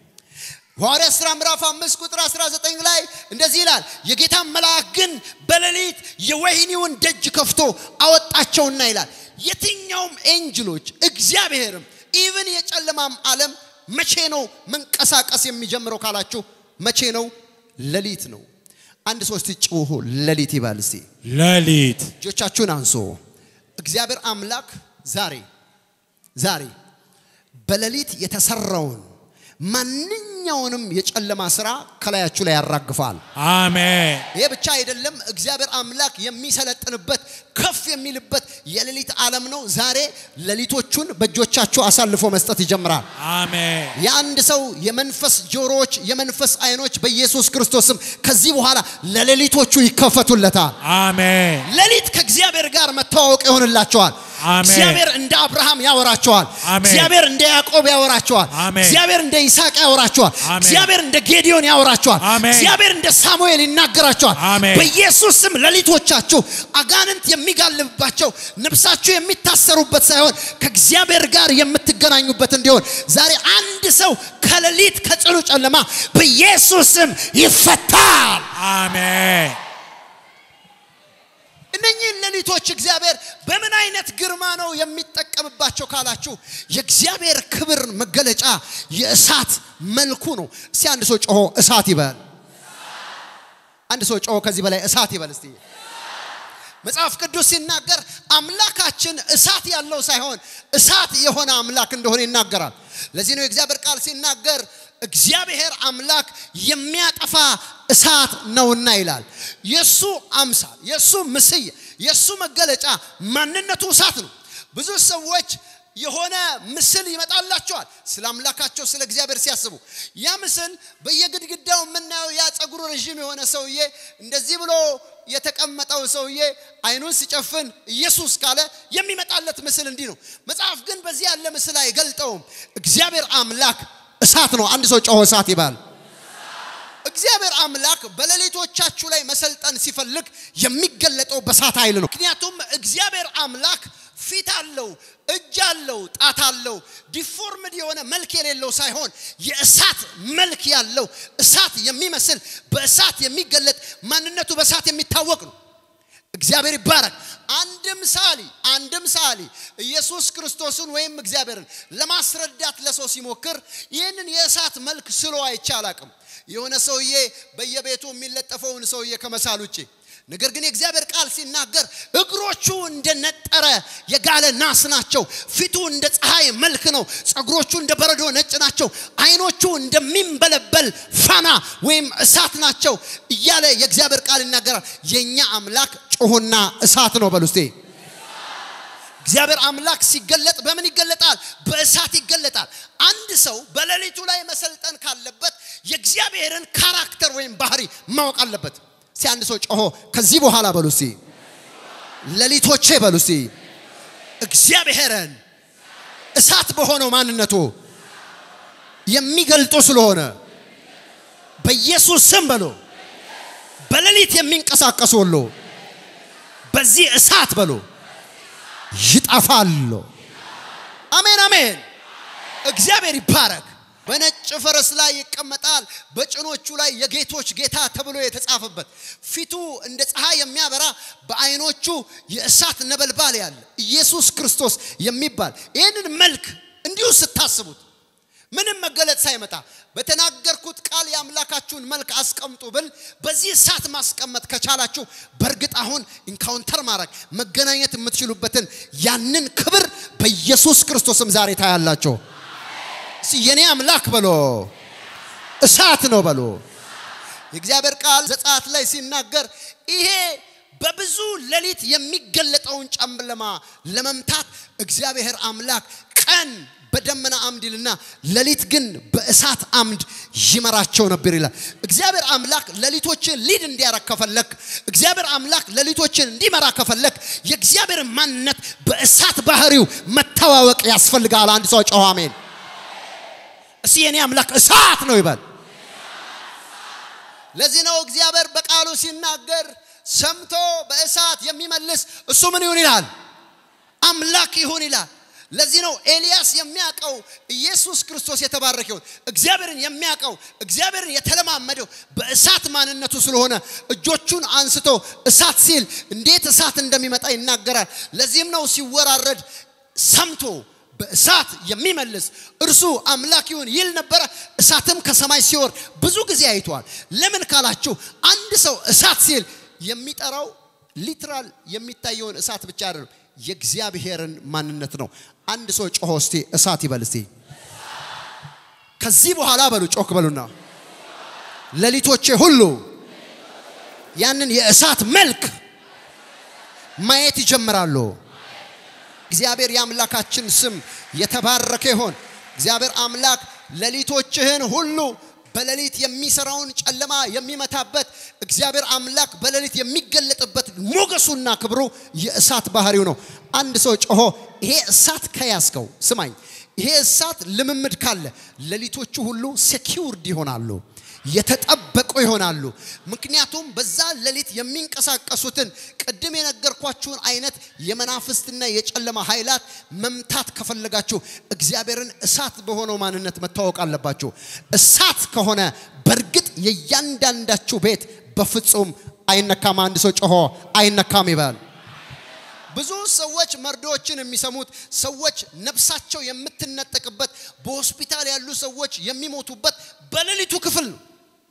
ሐዋርያ ሥራ ምዕራፍ 5 ቁጥር 19 ላይ እንደዚህ ይላል፣ የጌታ መልአክ ግን በሌሊት የወህኒውን ደጅ ከፍቶ አወጣቸውና ይላል። የትኛውም ኤንጅሎች እግዚአብሔርም ኢቭን የጨለማም ዓለም መቼ ነው መንቀሳቀስ የሚጀምረው ካላችሁ መቼ ነው? ሌሊት ነው። አንድ ሶስት ጭውሁ ሌሊት ይባል እስቲ። ሌሊት እጆቻችሁን አንሶ እግዚአብሔር አምላክ ዛሬ ዛሬ በሌሊት የተሰራውን ማንኛውንም የጨለማ ስራ ከላያችሁ ላይ ያራግፋል። አሜን ይሄ ብቻ አይደለም። እግዚአብሔር አምላክ የሚሰለጥንበት ከፍ የሚልበት የሌሊት ዓለም ነው። ዛሬ ሌሊቶቹን በእጆቻችሁ አሳልፎ መስጠት ይጀምራል። አሜን የአንድ ሰው የመንፈስ ጆሮዎች፣ የመንፈስ አይኖች በኢየሱስ ክርስቶስም ከዚህ በኋላ ለሌሊቶቹ ይከፈቱለታል። አሜን ሌሊት ከእግዚአብሔር ጋር መተዋወቅ ይሆንላቸዋል። አሜን። እግዚአብሔር እንደ አብርሃም ያወራቸዋል። አሜን። እግዚአብሔር እንደ ያዕቆብ ያወራቸዋል። አሜን። እግዚአብሔር እንደ ይስሐቅ ያወራቸዋል። አሜን። እግዚአብሔር እንደ ጌዲዮን ያወራቸዋል። አሜን። እግዚአብሔር እንደ ሳሙኤል ይናገራቸዋል። አሜን። በኢየሱስ ስም ሌሊቶቻችሁ አጋንንት የሚጋልብባቸው ነፍሳችሁ የሚታሰሩበት ሳይሆን ከእግዚአብሔር ጋር የምትገናኙበት እንዲሆን ዛሬ አንድ ሰው ከሌሊት ከጽኑ ጨለማ በኢየሱስ ስም ይፈታል። አሜን እነኚህን ሌሊቶች እግዚአብሔር በምን አይነት ግርማ ነው የሚጠቀምባቸው ካላችሁ የእግዚአብሔር ክብር መገለጫ የእሳት መልኩ ነው። እስቲ አንድ ሰው ጮሆ እሳት ይበል። አንድ ሰው ጮሆ ከዚህ በላይ እሳት ይበል እስቲ። መጽሐፍ ቅዱስ ሲናገር አምላካችን እሳት ያለው ሳይሆን እሳት የሆነ አምላክ እንደሆነ ይናገራል። ለዚህ ነው የእግዚአብሔር ቃል ሲናገር እግዚአብሔር አምላክ የሚያጠፋ እሳት ነውና ይላል። የሱ አምሳል፣ የሱ ምስል፣ የሱ መገለጫ ማንነቱ እሳት ነው። ብዙ ሰዎች የሆነ ምስል ይመጣላቸዋል ስለ አምላካቸው ስለ እግዚአብሔር ሲያስቡ ያ ምስል በየግድግዳው የምናየው ያ ጸጉሩ ረዥም የሆነ ሰውዬ እንደዚህ ብሎ የተቀመጠው ሰውዬ አይኑን ሲጨፍን ኢየሱስ ካለ የሚመጣለት ምስል እንዲህ ነው። መጽሐፍ ግን በዚህ ያለ ምስል አይገልጠውም። እግዚአብሔር አምላክ እሳት ነው። አንድ ሰው ጮሆ እሳት ይባል። እግዚአብሔር አምላክ በሌሊቶቻችሁ ላይ መሰልጠን ሲፈልግ የሚገለጠው በእሳት ኃይል ነው። ምክንያቱም እግዚአብሔር አምላክ ፊት አለው፣ እጅ አለው፣ ጣት አለው። ዲፎርምድ የሆነ መልክ የሌለው ሳይሆን የእሳት መልክ ያለው እሳት የሚመስል በእሳት የሚገለጥ ማንነቱ በእሳት የሚታወቅ ነው። እግዚአብሔር ይባረክ። አንድም ሳሊ አንድም ሳሊ ኢየሱስ ክርስቶስን ወይም እግዚአብሔርን ለማስረዳት ለሰው ሲሞክር ይህንን የእሳት መልክ ስሎ አይቼ አላቅም። የሆነ ሰውዬ በየቤቱ የሚለጠፈውን ሰውዬ ከመሳል ውጭ ነገር ግን የእግዚአብሔር ቃል ሲናገር እግሮቹ እንደ ነጠረ የጋለ ናስ ናቸው። ፊቱ እንደ ፀሐይ መልክ ነው። ጸጉሮቹ እንደ በረዶ ነጭ ናቸው። አይኖቹ እንደሚንበለበል ፋና ወይም እሳት ናቸው እያለ የእግዚአብሔር ቃል ይናገራል። የእኛ አምላክ ጮሆና እሳት ነው በሉ እስቴ። እግዚአብሔር አምላክ ሲገለጥ በምን ይገለጣል? በእሳት ይገለጣል። አንድ ሰው በሌሊቱ ላይ መሰልጠን ካለበት የእግዚአብሔርን ካራክተር ወይም ባህሪ ማወቅ አለበት። እስቲ አንድ ሰው ጮሆ ከዚህ በኋላ በሉ እስቲ ሌሊቶቼ በሉ እስቲ እግዚአብሔርን እሳት በሆነው ማንነቱ የሚገልጡ ስለሆነ በኢየሱስ ስም በሉ በሌሊት የሚንቀሳቀሱ ሁሉ በዚህ እሳት በሉ ይጠፋሉ። አሜን አሜን። እግዚአብሔር ይባረክ። በነጭ ፈረስ ላይ ይቀመጣል፣ በጭኖቹ ላይ የጌቶች ጌታ ተብሎ የተጻፈበት ፊቱ እንደ ፀሐይ የሚያበራ በዓይኖቹ የእሳት ነበልባል ያለ ኢየሱስ ክርስቶስ የሚባል ይህንን መልክ እንዲሁ ስታስቡት ምንም መገለጥ ሳይመጣ በተናገርኩት ቃል የአምላካችሁን መልክ አስቀምጡ ብል በዚህ እሳት ማስቀመጥ ከቻላችሁ በእርግጥ አሁን ኢንካውንተር ማድረግ መገናኘት የምትችሉበትን ያንን ክብር በኢየሱስ ክርስቶስም ዛሬ ታያላችሁ። እስቲ የኔ አምላክ በሎ እሳት ነው በሎ። የእግዚአብሔር ቃል ዘጸአት ላይ ሲናገር ይሄ በብዙ ሌሊት የሚገለጠውን ጨለማ ለመምታት እግዚአብሔር አምላክ ቀን በደመና አምድ ይልና ሌሊት ግን በእሳት አምድ ይመራቸው ነበር ይላል። እግዚአብሔር አምላክ ሌሊቶችን ሊድ እንዲያረግ ከፈለክ፣ እግዚአብሔር አምላክ ሌሊቶችን እንዲመራ ከፈለክ የእግዚአብሔር ማንነት በእሳት ባህሪው መተዋወቅ ያስፈልጋል። አንድ ሰው ጮኸ አሜን። እስቲ የኔ አምላክ እሳት ነው ይበል። ለዚህ ነው እግዚአብሔር በቃሉ ሲናገር ሰምቶ በእሳት የሚመልስ እሱ ምን ይሁን ይላል? አምላክ ይሁን ይላል። ለዚህ ነው ኤልያስ የሚያውቀው ኢየሱስ ክርስቶስ የተባረከ ይሁን። እግዚአብሔርን የሚያውቀው እግዚአብሔርን የተለማመደው በእሳት ማንነቱ ስለሆነ እጆቹን አንስቶ እሳት ሲል እንዴት እሳት እንደሚመጣ ይናገራል። ለዚህም ነው ሲወራረድ ሰምቶ በእሳት የሚመልስ እርሱ አምላክ ይሁን ይል ነበረ። እሳትም ከሰማይ ሲወርድ ብዙ ጊዜ አይተዋል። ለምን ካላችሁ አንድ ሰው እሳት ሲል የሚጠራው ሊትራል የሚታየውን እሳት ብቻ አይደለም፣ የእግዚአብሔርን ማንነት ነው። አንድ ሰው ጮሆ እስቲ እሳት ይበል እስቲ። ከዚህ በኋላ በሉ ጮክ በሉና ሌሊቶቼ ሁሉ ያንን የእሳት መልክ ማየት ይጀምራሉ። እግዚአብሔር የአምላካችን ስም የተባረከ ይሆን። እግዚአብሔር አምላክ ሌሊቶችህን ሁሉ በሌሊት የሚሰራውን ጨለማ የሚመታበት እግዚአብሔር አምላክ በሌሊት የሚገለጥበት ሞገሱና ክብሩ የእሳት ባህሪው ነው። አንድ ሰው ጮሆ ይሄ እሳት ከያዝከው ስማኝ፣ ይሄ እሳት ልምምድ ካለ ሌሊቶቹ ሁሉ ሴኪውርድ ይሆናሉ፣ የተጠበቁ ይሆናሉ። ምክንያቱም በዛ ሌሊት የሚንቀሳቀሱትን ቅድም የነገርኳችሁን አይነት የመናፍስትና የጨለማ ኃይላት መምታት ከፈለጋችሁ እግዚአብሔርን እሳት በሆነው ማንነት መታወቅ አለባችሁ። እሳት ከሆነ በእርግጥ የእያንዳንዳችሁ ቤት በፍጹም አይነካም። አንድ ሰው ጮሆ አይነካም ይበል። ብዙ ሰዎች መርዶዎችን የሚሰሙት ሰዎች ነፍሳቸው የምትነጠቅበት በሆስፒታል ያሉ ሰዎች የሚሞቱበት በሌሊቱ ክፍል ነው።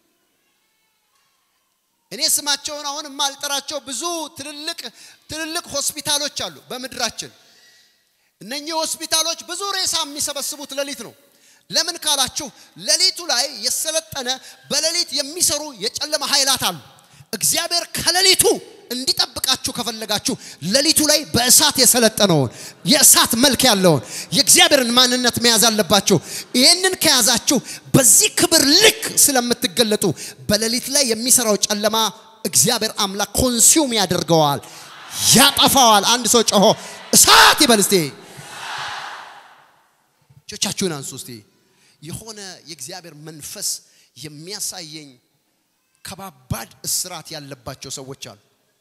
እኔ ስማቸውን አሁን የማልጠራቸው ብዙ ትልልቅ ትልልቅ ሆስፒታሎች አሉ በምድራችን። እነኚህ ሆስፒታሎች ብዙ ሬሳ የሚሰበስቡት ሌሊት ነው። ለምን ካላችሁ ሌሊቱ ላይ የሰለጠነ በሌሊት የሚሰሩ የጨለማ ኃይላት አሉ። እግዚአብሔር ከሌሊቱ እንዲጠብቃችሁ ከፈለጋችሁ ሌሊቱ ላይ በእሳት የሰለጠነውን የእሳት መልክ ያለውን የእግዚአብሔርን ማንነት መያዝ አለባችሁ። ይህንን ከያዛችሁ በዚህ ክብር ልክ ስለምትገለጡ በሌሊት ላይ የሚሰራው ጨለማ እግዚአብሔር አምላክ ኮንሱም ያደርገዋል፣ ያጠፋዋል። አንድ ሰው ጮሆ እሳት ይበል እስቲ። እጆቻችሁን አንሱ እስቲ። የሆነ የእግዚአብሔር መንፈስ የሚያሳየኝ ከባባድ እስራት ያለባቸው ሰዎች አሉ።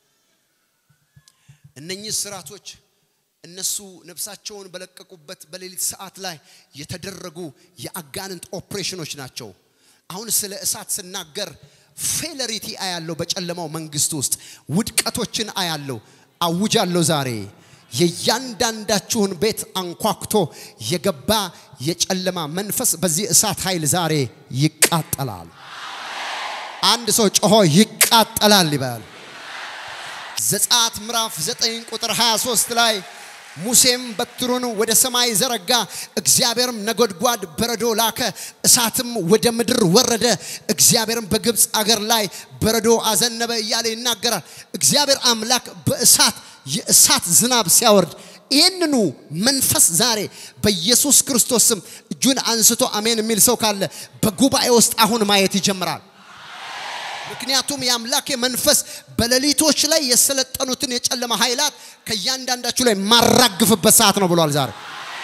እነኚህ እስራቶች እነሱ ነፍሳቸውን በለቀቁበት በሌሊት ሰዓት ላይ የተደረጉ የአጋንንት ኦፕሬሽኖች ናቸው። አሁን ስለ እሳት ስናገር ፌለሪቲ አያለው፣ በጨለማው መንግስት ውስጥ ውድቀቶችን አያለው። አውጃለሁ ዛሬ የእያንዳንዳችሁን ቤት አንኳኩቶ የገባ የጨለማ መንፈስ በዚህ እሳት ኃይል ዛሬ ይቃጠላል። አንድ ሰው ጮሆ ይቃጠላል ይበል። ዘጸአት ምዕራፍ 9 ቁጥር 23 ላይ ሙሴም በትሩን ወደ ሰማይ ዘረጋ፣ እግዚአብሔርም ነጎድጓድ በረዶ ላከ፣ እሳትም ወደ ምድር ወረደ፣ እግዚአብሔርም በግብፅ አገር ላይ በረዶ አዘነበ እያለ ይናገራል። እግዚአብሔር አምላክ በእሳት የእሳት ዝናብ ሲያወርድ ይህንኑ መንፈስ ዛሬ በኢየሱስ ክርስቶስ ስም እጁን አንስቶ አሜን የሚል ሰው ካለ በጉባኤ ውስጥ አሁን ማየት ይጀምራል። ምክንያቱም የአምላኬ መንፈስ በሌሊቶች ላይ የሰለጠኑትን የጨለማ ኃይላት ከእያንዳንዳችሁ ላይ ማራግፍበት ሰዓት ነው ብሏል። ዛሬ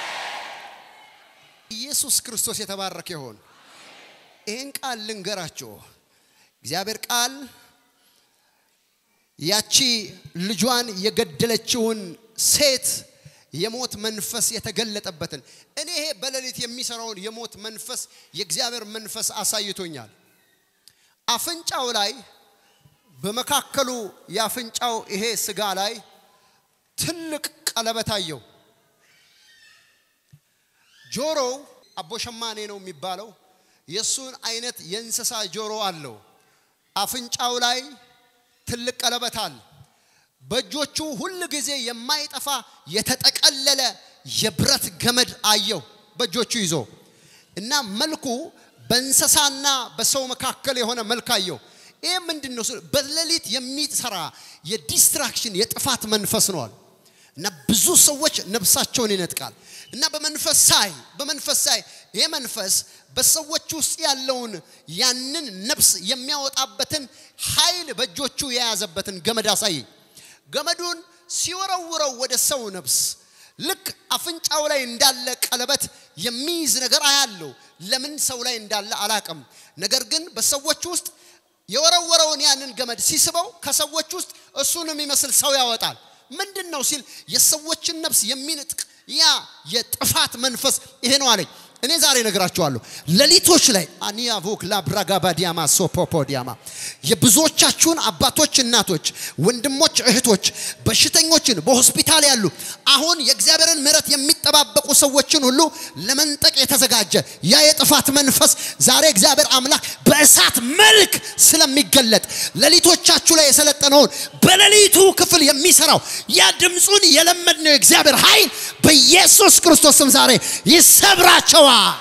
ኢየሱስ ክርስቶስ የተባረከ ይሆን። ይህን ቃል ልንገራችሁ። እግዚአብሔር ቃል ያቺ ልጇን የገደለችውን ሴት የሞት መንፈስ የተገለጠበትን እኔ ይሄ በሌሊት የሚሰራውን የሞት መንፈስ የእግዚአብሔር መንፈስ አሳይቶኛል። አፍንጫው ላይ በመካከሉ የአፍንጫው ይሄ ስጋ ላይ ትልቅ ቀለበት አየው። ጆሮው አቦሸማኔ ነው የሚባለው። የእሱን አይነት የእንስሳ ጆሮ አለው። አፍንጫው ላይ ትልቅ ቀለበት አለ። በእጆቹ ሁል ጊዜ የማይጠፋ የተጠቀለለ የብረት ገመድ አየው በእጆቹ ይዞ እና መልኩ በእንስሳና በሰው መካከል የሆነ መልክ አየው። ይህ ምንድን ነው? በሌሊት የሚሰራ የዲስትራክሽን የጥፋት መንፈስ ነዋል እና ብዙ ሰዎች ነፍሳቸውን ይነጥቃል እና በመንፈስ ሳይ በመንፈስ ሳይ ይህ መንፈስ በሰዎች ውስጥ ያለውን ያንን ነፍስ የሚያወጣበትን ኃይል በእጆቹ የያዘበትን ገመድ አሳየኝ። ገመዱን ሲወረውረው ወደ ሰው ነፍስ ልክ አፍንጫው ላይ እንዳለ ቀለበት የሚይዝ ነገር አያለው። ለምን ሰው ላይ እንዳለ አላቅም። ነገር ግን በሰዎች ውስጥ የወረወረውን ያንን ገመድ ሲስበው ከሰዎች ውስጥ እሱን የሚመስል ሰው ያወጣል። ምንድን ነው ሲል የሰዎችን ነፍስ የሚንጥቅ ያ የጥፋት መንፈስ ይሄ ነው አለኝ። እኔ ዛሬ ነግራችኋለሁ። ሌሊቶች ላይ አኒያቮክ ላብራጋባ ዲያማ ሶፖፖ ዲያማ የብዙዎቻችሁን አባቶች፣ እናቶች፣ ወንድሞች፣ እህቶች በሽተኞችን በሆስፒታል ያሉ አሁን የእግዚአብሔርን ምሕረት የሚጠባበቁ ሰዎችን ሁሉ ለመንጠቅ የተዘጋጀ ያ የጥፋት መንፈስ ዛሬ እግዚአብሔር አምላክ በእሳት መልክ ስለሚገለጥ ሌሊቶቻችሁ ላይ የሰለጠነውን በሌሊቱ ክፍል የሚሰራው ያ ድምፁን የለመድነው የእግዚአብሔር ኃይል በኢየሱስ ክርስቶስ ስም ዛሬ ይሰብራቸዋል።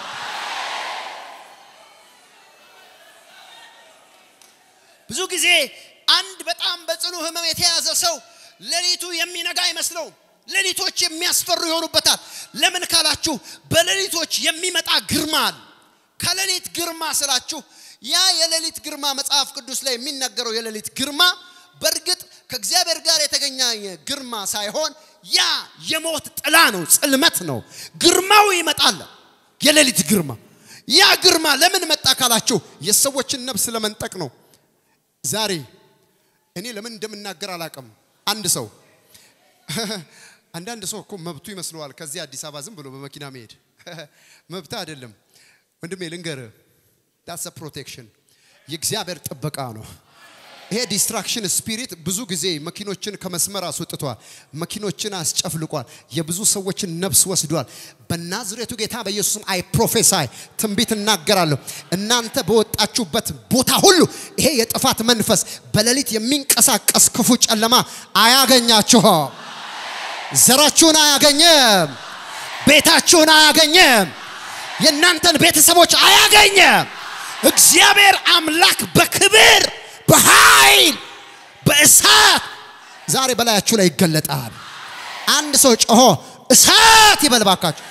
ብዙ ጊዜ አንድ በጣም በጽኑ ህመም የተያዘ ሰው ሌሊቱ የሚነጋ አይመስለውም። ሌሊቶች የሚያስፈሩ ይሆኑበታል። ለምን ካላችሁ በሌሊቶች የሚመጣ ግርማ አለ። ከሌሊት ግርማ ስላችሁ ያ የሌሊት ግርማ መጽሐፍ ቅዱስ ላይ የሚናገረው የሌሊት ግርማ በእርግጥ ከእግዚአብሔር ጋር የተገናኘ ግርማ ሳይሆን ያ የሞት ጥላ ነው፣ ጽልመት ነው። ግርማው ይመጣል። የሌሊት ግርማ ያ ግርማ ለምን መጣ ካላችሁ የሰዎችን ነፍስ ለመንጠቅ ነው። ዛሬ እኔ ለምን እንደምናገር አላውቅም። አንድ ሰው አንዳንድ ሰው እኮ መብቱ ይመስለዋል ከዚህ አዲስ አበባ ዝም ብሎ በመኪና መሄድ መብት አይደለም። ወንድሜ ልንገር፣ ዳትስ ፕሮቴክሽን የእግዚአብሔር ጥበቃ ነው። ይሄ ዲስትራክሽን ስፒሪት ብዙ ጊዜ መኪኖችን ከመስመር አስወጥቷል። መኪኖችን አስጨፍልቋል። የብዙ ሰዎችን ነፍስ ወስዷል። በናዝሬቱ ጌታ በኢየሱስም አይ ፕሮፌሳይ ትንቢት እናገራለሁ። እናንተ በወጣችሁበት ቦታ ሁሉ ይሄ የጥፋት መንፈስ በሌሊት የሚንቀሳቀስ ክፉ ጨለማ አያገኛችሁም። ዘራችሁን አያገኘም። ቤታችሁን አያገኘም። የእናንተን ቤተሰቦች አያገኘም። እግዚአብሔር አምላክ በክብር በኃይል በእሳት ዛሬ በላያችሁ ላይ ይገለጣል። አንድ ሰው ጮሆ እሳት ይበልባካችሁ።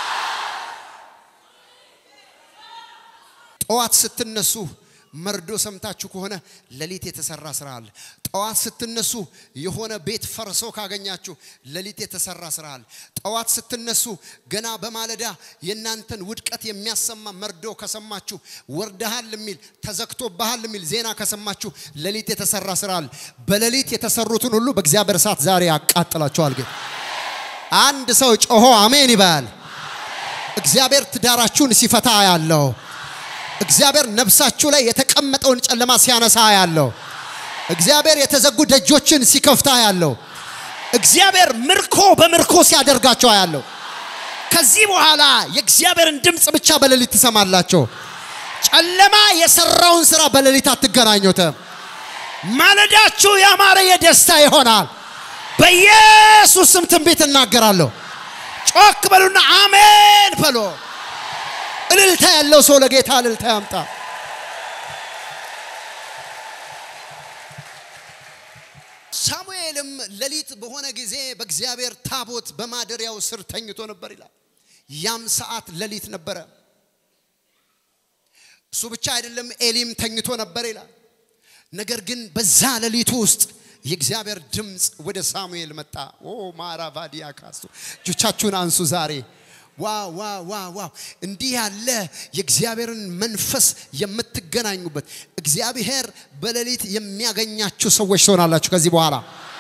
ጠዋት ስትነሱ መርዶ ሰምታችሁ ከሆነ ሌሊት የተሰራ ስራ አለ። ጠዋት ስትነሱ የሆነ ቤት ፈርሶ ካገኛችሁ ሌሊት የተሰራ ስራ አለ። ጠዋት ስትነሱ ገና በማለዳ የእናንተን ውድቀት የሚያሰማ መርዶ ከሰማችሁ፣ ወርደሃል የሚል ተዘግቶብሃል የሚል ዜና ከሰማችሁ ሌሊት የተሰራ ስራ አለ። በሌሊት የተሰሩትን ሁሉ በእግዚአብሔር እሳት ዛሬ ያቃጥላቸዋል። ግን አንድ ሰው ጮሆ አሜን ይባል። እግዚአብሔር ትዳራችሁን ሲፈታ ያለው እግዚአብሔር ነፍሳችሁ ላይ የተቀመጠውን ጨለማ ሲያነሳ ያለው እግዚአብሔር የተዘጉ ደጆችን ሲከፍታ ያለው እግዚአብሔር ምርኮ በምርኮ ሲያደርጋቸው ያለው ከዚህ በኋላ የእግዚአብሔርን ድምፅ ብቻ በሌሊት ትሰማላቸው። ጨለማ የሰራውን ስራ በሌሊት አትገናኙትም። ማለዳችሁ ያማረ የደስታ ይሆናል። በኢየሱስ ስም ትንቢት እናገራለሁ። ጮክ በሉና አሜን በሎ። እልልታ ያለው ሰው ለጌታ እልልታ ያምጣ። ሳሙኤልም ሌሊት በሆነ ጊዜ በእግዚአብሔር ታቦት በማደሪያው ስር ተኝቶ ነበር ይላል። ያም ሰዓት ሌሊት ነበረ። እሱ ብቻ አይደለም፣ ኤሊም ተኝቶ ነበር ይላል። ነገር ግን በዛ ሌሊቱ ውስጥ የእግዚአብሔር ድምፅ ወደ ሳሙኤል መጣ። ኦ ማራቫዲያ ካሱ እጆቻችሁን አንሱ ዛሬ ዋው ዋው ዋው ዋው! እንዲህ ያለ የእግዚአብሔርን መንፈስ የምትገናኙበት እግዚአብሔር በሌሊት የሚያገኛችሁ ሰዎች ትሆናላችሁ ከዚህ በኋላ።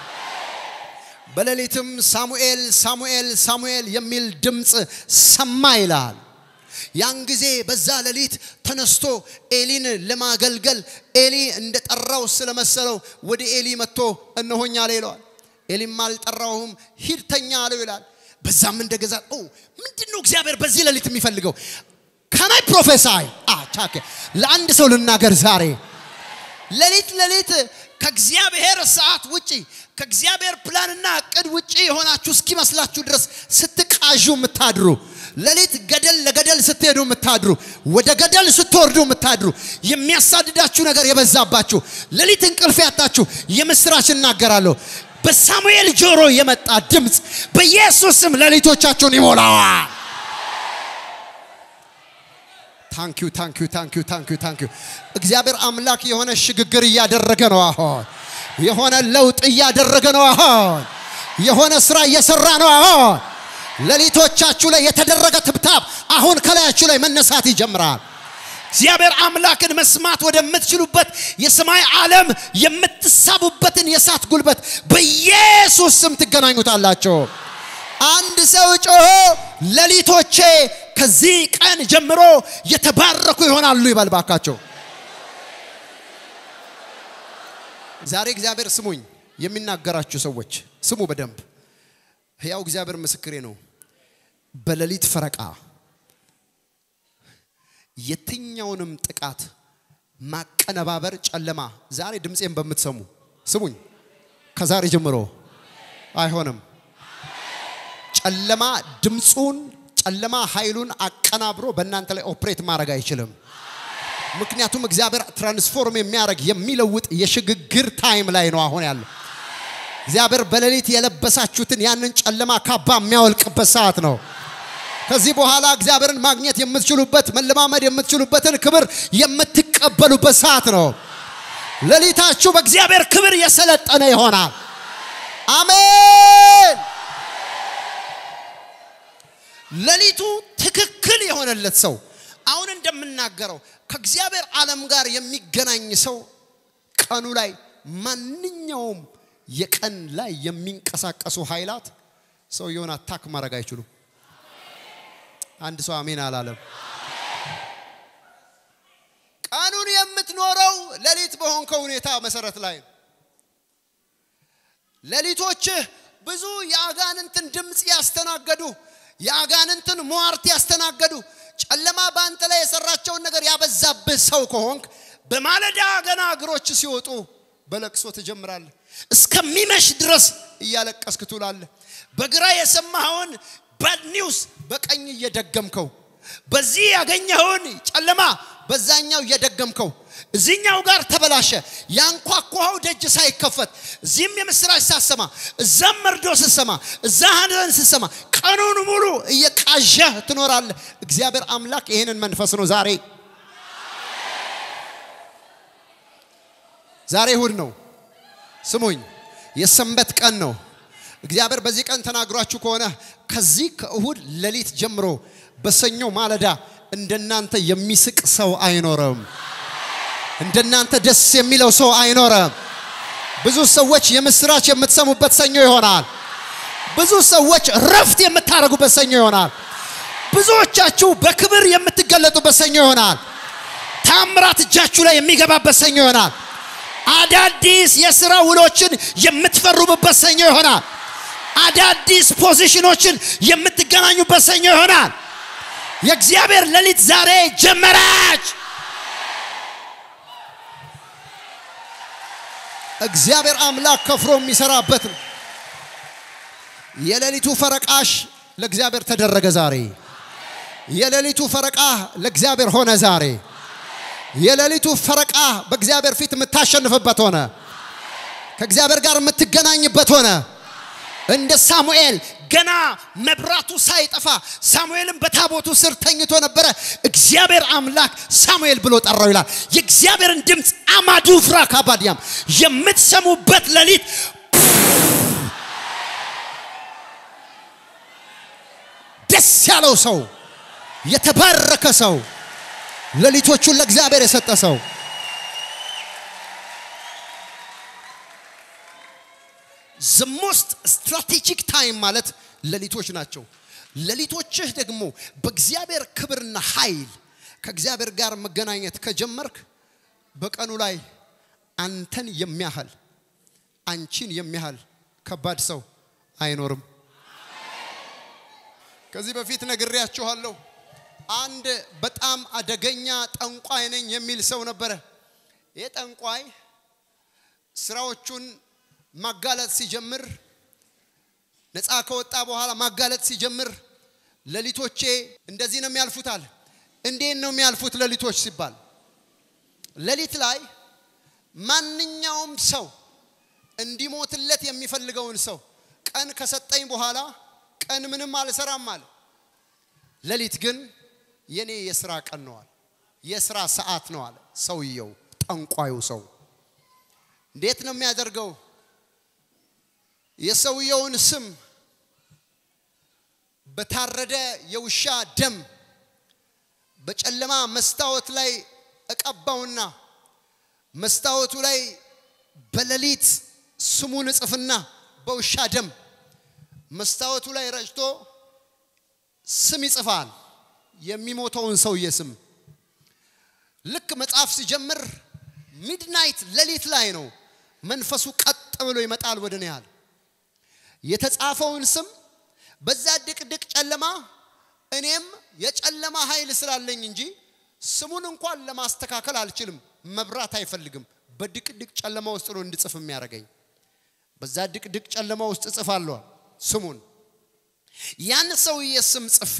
በሌሊትም ሳሙኤል ሳሙኤል ሳሙኤል የሚል ድምፅ ሰማ ይላል። ያን ጊዜ በዛ ሌሊት ተነስቶ ኤሊን ለማገልገል ኤሊ እንደጠራው ስለመሰለው ወደ ኤሊ መጥቶ እነሆኛ አለ ይለዋል። ኤሊም አልጠራውም ሂድ ተኛ አለው ይላል። በዛም እንደገዛ ኦ ምንድን ነው እግዚአብሔር በዚህ ሌሊት የሚፈልገው? ከናይ ፕሮፌሳይ አቻከ ለአንድ ሰው ልናገር ዛሬ ሌሊት ሌሊት ከእግዚአብሔር ሰዓት ውጪ ከእግዚአብሔር ፕላንና እቅድ ውጪ የሆናችሁ እስኪመስላችሁ ድረስ ስትቃዡ የምታድሩ ሌሊት ገደል ለገደል ስትሄዱ የምታድሩ ወደ ገደል ስትወርዱ የምታድሩ የሚያሳድዳችሁ ነገር የበዛባችሁ ሌሊት እንቅልፍ ያጣችሁ የምስራች እናገራለሁ። በሳሙኤል ጆሮ የመጣ ድምፅ በኢየሱስ ስም ሌሊቶቻችሁን ይሞላዋል። ታንኪዩ ታንኪዩ ታንኪዩ ታንኪዩ ታንኪዩ። እግዚአብሔር አምላክ የሆነ ሽግግር እያደረገ ነው። አሁን የሆነ ለውጥ እያደረገ ነው። አሁን የሆነ ስራ እየሰራ ነው። አሁን ሌሊቶቻችሁ ላይ የተደረገ ትብታብ አሁን ከላያችሁ ላይ መነሳት ይጀምራል። እግዚአብሔር አምላክን መስማት ወደምትችሉበት የሰማይ ዓለም የምትሳቡበትን የእሳት ጉልበት በኢየሱስ ስም ትገናኙታላችሁ። አንድ ሰው ጮሆ ሌሊቶቼ ከዚህ ቀን ጀምሮ የተባረኩ ይሆናሉ ይበል ባካቸው። ዛሬ እግዚአብሔር ስሙኝ፣ የሚናገራችሁ ሰዎች ስሙ በደንብ ሕያው እግዚአብሔር ምስክሬ ነው። በሌሊት ፈረቃ የትኛውንም ጥቃት ማቀነባበር ጨለማ ዛሬ ድምፄን በምትሰሙ ስሙኝ፣ ከዛሬ ጀምሮ አይሆንም። ጨለማ ድምፁን ጨለማ ኃይሉን አቀናብሮ በእናንተ ላይ ኦፕሬት ማድረግ አይችልም። ምክንያቱም እግዚአብሔር ትራንስፎርም የሚያደርግ የሚለውጥ የሽግግር ታይም ላይ ነው አሁን ያለው። እግዚአብሔር በሌሊት የለበሳችሁትን ያንን ጨለማ ካባ የሚያወልቅበት ሰዓት ነው። ከዚህ በኋላ እግዚአብሔርን ማግኘት የምትችሉበት መለማመድ የምትችሉበትን ክብር የምትቀበሉበት ሰዓት ነው። ሌሊታችሁ በእግዚአብሔር ክብር የሰለጠነ ይሆናል። አሜን። ሌሊቱ ትክክል የሆነለት ሰው አሁን እንደምናገረው ከእግዚአብሔር ዓለም ጋር የሚገናኝ ሰው ቀኑ ላይ ማንኛውም የቀን ላይ የሚንቀሳቀሱ ኃይላት ሰውየውን አታክ ማድረግ አይችሉም። አንድ ሰው አሜን አላለም። ቀኑን የምትኖረው ሌሊት በሆንከው ሁኔታ መሰረት ላይ ነው። ሌሊቶችህ ብዙ የአጋንንትን ድምፅ ያስተናገዱ የአጋንንትን ሟርት ያስተናገዱ ጨለማ በአንተ ላይ የሰራቸውን ነገር ያበዛብህ ሰው ከሆንክ በማለዳ ገና እግሮች ሲወጡ በለቅሶ ትጀምራለህ። እስከሚመሽ ድረስ እያለቀስክ ትውላለህ። በግራ የሰማኸውን ባድ ኒውስ በቀኝ እየደገምከው፣ በዚህ ያገኘኸውን ጨለማ በዛኛው እየደገምከው፣ እዚህኛው ጋር ተበላሸ። ያንኳኳኸው ደጅ ሳይከፈት እዚህም የምስራች ሳሰማ፣ እዛም መርዶ ስሰማ፣ እዛ ሀዘን ስሰማ ቀኑን ሙሉ እየቃዠህ ትኖራለህ። እግዚአብሔር አምላክ ይህንን መንፈስ ነው ዛሬ ዛሬ እሁድ ነው። ስሙኝ፣ የሰንበት ቀን ነው። እግዚአብሔር በዚህ ቀን ተናግሯችሁ ከሆነ ከዚህ ከእሁድ ሌሊት ጀምሮ በሰኞ ማለዳ እንደናንተ የሚስቅ ሰው አይኖርም። እንደናንተ ደስ የሚለው ሰው አይኖርም። ብዙ ሰዎች የምስራች የምትሰሙበት ሰኞ ይሆናል። ብዙ ሰዎች ረፍት የምታደርጉበት ሰኞ ይሆናል። ብዙዎቻችሁ በክብር የምትገለጡበት ሰኞ ይሆናል። ታምራት እጃችሁ ላይ የሚገባበት ሰኞ ይሆናል። አዳዲስ የሥራ ውሎችን የምትፈሩምበት ሰኞ ይሆናል። አዳዲስ ፖዚሽኖችን የምትገናኙበት ሰኞ ይሆናል። የእግዚአብሔር ሌሊት ዛሬ ጀመረች። እግዚአብሔር አምላክ ከፍሮ የሚሰራበት ነው። የሌሊቱ ፈረቃሽ ለእግዚአብሔር ተደረገ ዛሬ። የሌሊቱ ፈረቃ ለእግዚአብሔር ሆነ ዛሬ። የሌሊቱ ፈረቃ በእግዚአብሔር ፊት የምታሸንፍበት ሆነ። ከእግዚአብሔር ጋር የምትገናኝበት ሆነ። እንደ ሳሙኤል ገና መብራቱ ሳይጠፋ ሳሙኤልም በታቦቱ ስር ተኝቶ ነበረ። እግዚአብሔር አምላክ ሳሙኤል ብሎ ጠራው ይላል። የእግዚአብሔርን ድምፅ አማዱ ፍራ ካባዲያም የምትሰሙበት ሌሊት ደስ ያለው ሰው የተባረከ ሰው ሌሊቶቹን ለእግዚአብሔር የሰጠ ሰው ዘ ሞስት ስትራቴጂክ ታይም ማለት ሌሊቶች ናቸው። ሌሊቶችህ ደግሞ በእግዚአብሔር ክብርና ኃይል ከእግዚአብሔር ጋር መገናኘት ከጀመርክ በቀኑ ላይ አንተን የሚያህል አንቺን የሚያህል ከባድ ሰው አይኖርም። ከዚህ በፊት ነግሬያችኋለሁ። አንድ በጣም አደገኛ ጠንቋይ ነኝ የሚል ሰው ነበረ። ይህ ጠንቋይ ስራዎቹን ማጋለጥ ሲጀምር ነፃ ከወጣ በኋላ ማጋለጥ ሲጀምር ሌሊቶቼ እንደዚህ ነው የሚያልፉታል። እንዴት ነው የሚያልፉት ሌሊቶች ሲባል ሌሊት ላይ ማንኛውም ሰው እንዲሞትለት የሚፈልገውን ሰው ቀን ከሰጠኝ በኋላ ቀን ምንም አልሰራም አለ። ሌሊት ግን የኔ የስራ ቀን ነው አለ። የስራ ሰዓት ነው አለ። ሰውየው ጠንቋዩ ሰው እንዴት ነው የሚያደርገው? የሰውየውን ስም በታረደ የውሻ ደም በጨለማ መስታወት ላይ እቀባውና መስታወቱ ላይ በሌሊት ስሙን እጽፍና በውሻ ደም መስታወቱ ላይ ረጭቶ ስም ይጽፋል። የሚሞተውን ሰውዬ ስም ልክ መጽሐፍ ሲጀምር ሚድናይት ሌሊት ላይ ነው መንፈሱ ቀጥ ብሎ ይመጣል ወደ እኔ አለ። የተጻፈውን ስም በዛ ድቅድቅ ጨለማ እኔም የጨለማ ኃይል ስላለኝ እንጂ ስሙን እንኳን ለማስተካከል አልችልም። መብራት አይፈልግም። በድቅድቅ ጨለማ ውስጥ ነው እንድጽፍ የሚያደርገኝ። በዛ ድቅድቅ ጨለማ ውስጥ እጽፋለሁ ስሙን። ያን ሰውዬ ስም ጽፌ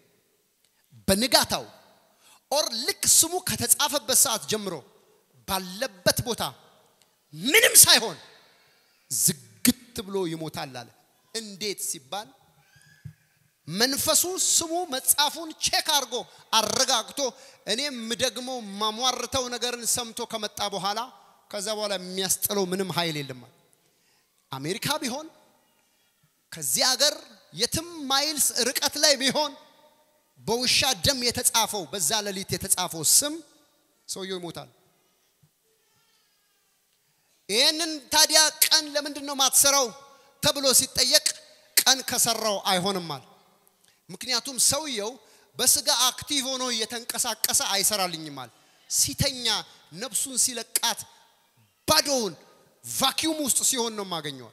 በንጋታው ኦር ልክ ስሙ ከተጻፈበት ሰዓት ጀምሮ ባለበት ቦታ ምንም ሳይሆን ዝግት ብሎ ይሞታል አለ። እንዴት ሲባል መንፈሱ ስሙ መጻፉን ቼክ አድርጎ አረጋግቶ እኔም ደግሞ ማሟርተው ነገርን ሰምቶ ከመጣ በኋላ ከዛ በኋላ የሚያስጥለው ምንም ኃይል የለም። አሜሪካ ቢሆን ከዚህ ሀገር የትም ማይልስ ርቀት ላይ ቢሆን በውሻ ደም የተጻፈው በዛ ሌሊት የተጻፈው ስም ሰውየው ይሞታል። ይህንን ታዲያ ቀን ለምንድን ነው ማትሰራው ተብሎ ሲጠየቅ ቀን ከሰራው አይሆንማል። ምክንያቱም ሰውየው በስጋ አክቲቭ ሆኖ እየተንቀሳቀሰ አይሰራልኝማል። ሲተኛ ነፍሱን ሲለቃት ባዶውን ቫኪዩም ውስጥ ሲሆን ነው የማገኘዋል።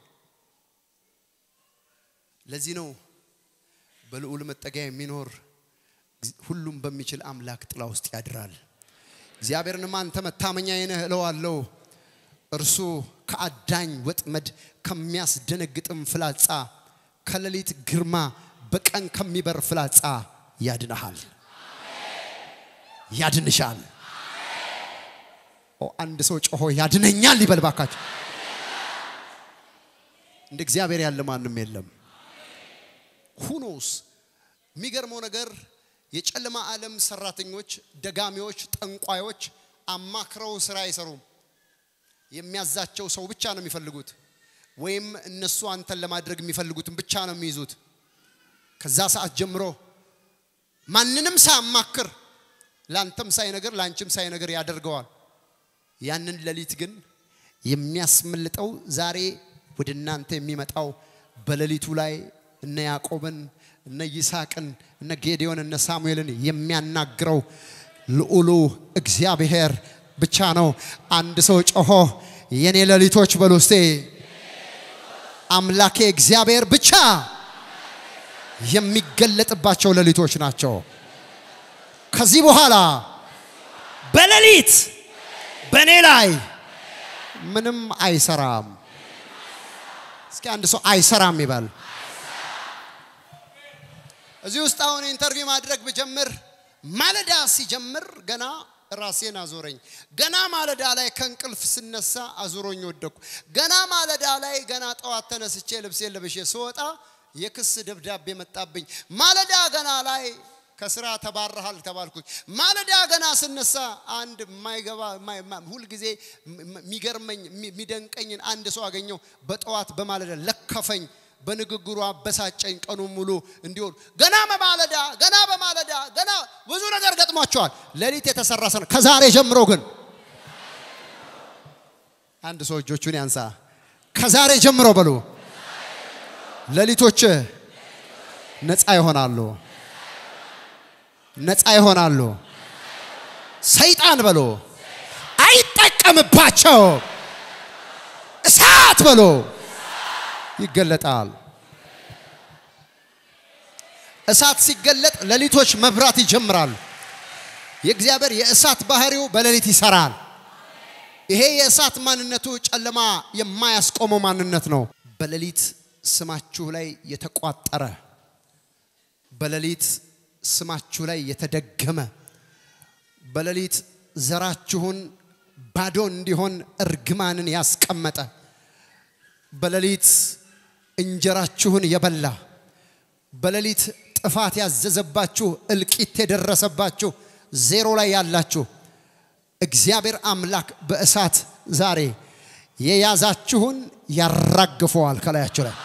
ለዚህ ነው በልዑል መጠጊያ የሚኖር ሁሉም በሚችል አምላክ ጥላ ውስጥ ያድራል። እግዚአብሔርንም አንተ መታመኛዬ ነህ እለዋለሁ። እርሱ ከአዳኝ ወጥመድ ከሚያስደነግጥም ፍላጻ ከሌሊት ግርማ በቀን ከሚበር ፍላጻ ያድንሃል፣ ያድንሻል። ኦ አንድ ሰው ጮሆ ያድነኛል ይበል ባካችሁ። እንደ እግዚአብሔር ያለ ማንም የለም። ሁኖስ የሚገርመው ነገር የጨለማ ዓለም ሰራተኞች፣ ደጋሚዎች፣ ጠንቋዮች አማክረው ስራ አይሰሩም። የሚያዛቸው ሰው ብቻ ነው የሚፈልጉት፣ ወይም እነሱ አንተን ለማድረግ የሚፈልጉትን ብቻ ነው የሚይዙት። ከዛ ሰዓት ጀምሮ ማንንም ሳያማክር ለአንተም ሳይነግር ለአንቺም ሳይነግር ያደርገዋል። ያንን ሌሊት ግን የሚያስመልጠው ዛሬ ወደ እናንተ የሚመጣው በሌሊቱ ላይ እነ ያዕቆብን እነ ይስሐቅን እነ ጌዴዎን እነ ሳሙኤልን የሚያናግረው ልዑሉ እግዚአብሔር ብቻ ነው። አንድ ሰው ጮሆ የኔ ሌሊቶች በሉ እስቴ አምላኬ እግዚአብሔር ብቻ የሚገለጥባቸው ሌሊቶች ናቸው። ከዚህ በኋላ በሌሊት በእኔ ላይ ምንም አይሰራም። እስኪ አንድ ሰው አይሰራም ይበል። እዚህ ውስጥ አሁን ኢንተርቪው ማድረግ ብጀምር ማለዳ ሲጀምር ገና ራሴን አዞረኝ። ገና ማለዳ ላይ ከእንቅልፍ ስነሳ አዙሮኝ ወደኩ። ገና ማለዳ ላይ ገና ጠዋት ተነስቼ ልብሴን ለብሼ ስወጣ የክስ ደብዳቤ መጣብኝ። ማለዳ ገና ላይ ከስራ ተባረሃል ተባልኩኝ። ማለዳ ገና ስነሳ አንድ የማይገባ ሁልጊዜ የሚገርመኝ የሚደንቀኝን አንድ ሰው አገኘው። በጠዋት በማለዳ ለከፈኝ። በንግግሩ አበሳጨኝ። ቀኑን ሙሉ እንዲሆን ገና በማለዳ ገና በማለዳ ገና ብዙ ነገር ገጥሟቸዋል። ሌሊት የተሰራ ሰው ከዛሬ ጀምሮ ግን አንድ ሰው እጆቹን ያንሳ። ከዛሬ ጀምሮ በሉ ሌሊቶች ነፃ ይሆናሉ፣ ነፃ ይሆናሉ። ሰይጣን በሎ አይጠቀምባቸው። እሳት በሎ ይገለጣል። እሳት ሲገለጥ ሌሊቶች መብራት ይጀምራሉ። የእግዚአብሔር የእሳት ባህሪው በሌሊት ይሰራል። ይሄ የእሳት ማንነቱ ጨለማ የማያስቆመው ማንነት ነው። በሌሊት ስማችሁ ላይ የተቋጠረ በሌሊት ስማችሁ ላይ የተደገመ በሌሊት ዘራችሁን ባዶ እንዲሆን እርግማንን ያስቀመጠ በሌሊት እንጀራችሁን የበላ በሌሊት ጥፋት ያዘዘባችሁ እልቂት የደረሰባችሁ ዜሮ ላይ ያላችሁ እግዚአብሔር አምላክ በእሳት ዛሬ የያዛችሁን ያራግፈዋል ከላያችሁ ላይ።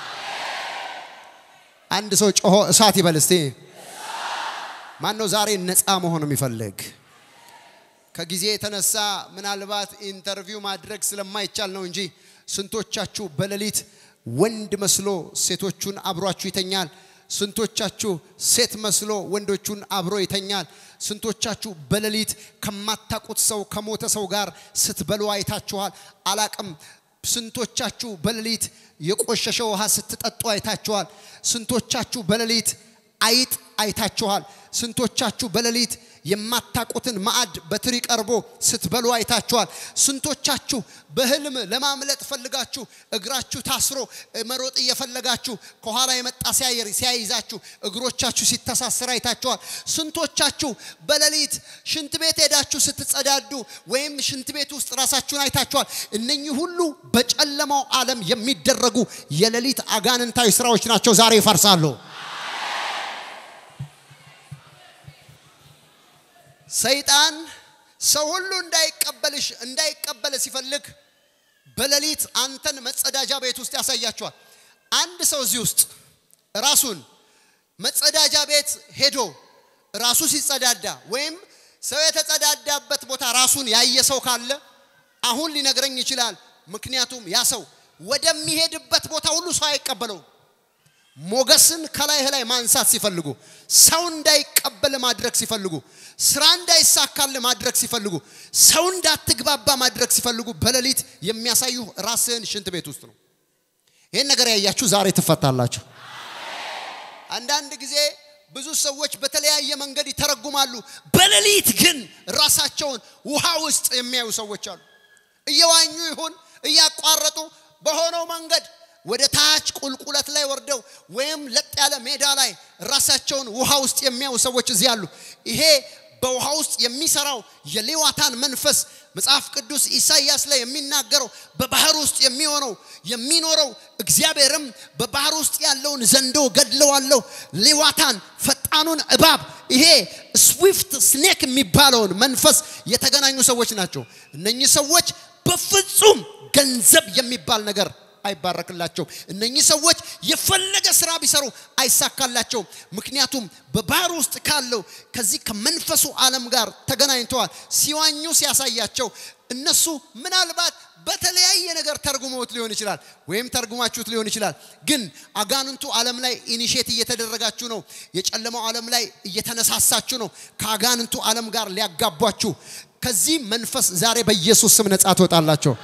አንድ ሰው ጮሆ እሳት ይበል እስቲ። ማን ነው ዛሬ ነፃ መሆን የሚፈልግ? ከጊዜ የተነሳ ምናልባት ኢንተርቪው ማድረግ ስለማይቻል ነው እንጂ ስንቶቻችሁ በሌሊት ወንድ መስሎ ሴቶቹን አብሯችሁ ይተኛል? ስንቶቻችሁ ሴት መስሎ ወንዶቹን አብሮ ይተኛል? ስንቶቻችሁ በሌሊት ከማታቁት ሰው ከሞተ ሰው ጋር ስትበሉ አይታችኋል? አላቅም። ስንቶቻችሁ በሌሊት የቆሸሸ ውሃ ስትጠጡ አይታችኋል? ስንቶቻችሁ በሌሊት አይጥ አይታችኋል? ስንቶቻችሁ በሌሊት የማታቁትን ማዕድ በትሪ ቀርቦ ስትበሉ አይታችኋል? ስንቶቻችሁ በህልም ለማምለጥ ፈልጋችሁ እግራችሁ ታስሮ መሮጥ እየፈለጋችሁ ከኋላ የመጣ ሲያየር ሲያይዛችሁ እግሮቻችሁ ሲተሳሰር አይታችኋል? ስንቶቻችሁ በሌሊት ሽንት ቤት ሄዳችሁ ስትጸዳዱ ወይም ሽንት ቤት ውስጥ ራሳችሁን አይታችኋል? እነኚህ ሁሉ በጨለማው ዓለም የሚደረጉ የሌሊት አጋንንታዊ ስራዎች ናቸው። ዛሬ ይፈርሳሉ። ሰይጣን ሰው ሁሉ እንዳይቀበልሽ እንዳይቀበል ሲፈልግ በሌሊት አንተን መጸዳጃ ቤት ውስጥ ያሳያቸዋል። አንድ ሰው እዚህ ውስጥ ራሱን መጸዳጃ ቤት ሄዶ ራሱ ሲጸዳዳ ወይም ሰው የተጸዳዳበት ቦታ ራሱን ያየ ሰው ካለ አሁን ሊነግረኝ ይችላል። ምክንያቱም ያ ሰው ወደሚሄድበት ቦታ ሁሉ ሰው አይቀበለውም። ሞገስን ከላይህ ላይ ማንሳት ሲፈልጉ፣ ሰው እንዳይቀበል ማድረግ ሲፈልጉ፣ ስራ እንዳይሳካል ማድረግ ሲፈልጉ፣ ሰው እንዳትግባባ ማድረግ ሲፈልጉ በሌሊት የሚያሳዩ ራስህን ሽንት ቤት ውስጥ ነው። ይህን ነገር ያያችሁ ዛሬ ትፈታላችሁ። አንዳንድ ጊዜ ብዙ ሰዎች በተለያየ መንገድ ይተረጉማሉ። በሌሊት ግን ራሳቸውን ውሃ ውስጥ የሚያዩ ሰዎች አሉ። እየዋኙ ይሁን እያቋረጡ በሆነው መንገድ ወደ ታች ቁልቁለት ላይ ወርደው ወይም ለጥ ያለ ሜዳ ላይ ራሳቸውን ውሃ ውስጥ የሚያዩ ሰዎች እዚህ አሉ። ይሄ በውሃ ውስጥ የሚሰራው የሌዋታን መንፈስ መጽሐፍ ቅዱስ ኢሳይያስ ላይ የሚናገረው በባህር ውስጥ የሚሆነው የሚኖረው እግዚአብሔርም በባህር ውስጥ ያለውን ዘንዶ ገድለዋለሁ፣ ሌዋታን ፈጣኑን እባብ ይሄ ስዊፍት ስኔክ የሚባለውን መንፈስ የተገናኙ ሰዎች ናቸው። እነኚህ ሰዎች በፍጹም ገንዘብ የሚባል ነገር አይባረክላቸው። እነኚህ ሰዎች የፈለገ ስራ ቢሰሩ አይሳካላቸውም። ምክንያቱም በባህር ውስጥ ካለው ከዚህ ከመንፈሱ ዓለም ጋር ተገናኝተዋል። ሲዋኙ ሲያሳያቸው እነሱ ምናልባት በተለያየ ነገር ተርጉመውት ሊሆን ይችላል፣ ወይም ተርጉማችሁት ሊሆን ይችላል። ግን አጋንንቱ ዓለም ላይ ኢኒሼት እየተደረጋችሁ ነው። የጨለማው ዓለም ላይ እየተነሳሳችሁ ነው። ከአጋንንቱ ዓለም ጋር ሊያጋቧችሁ። ከዚህ መንፈስ ዛሬ በኢየሱስ ስም ነጻ ትወጣላቸው።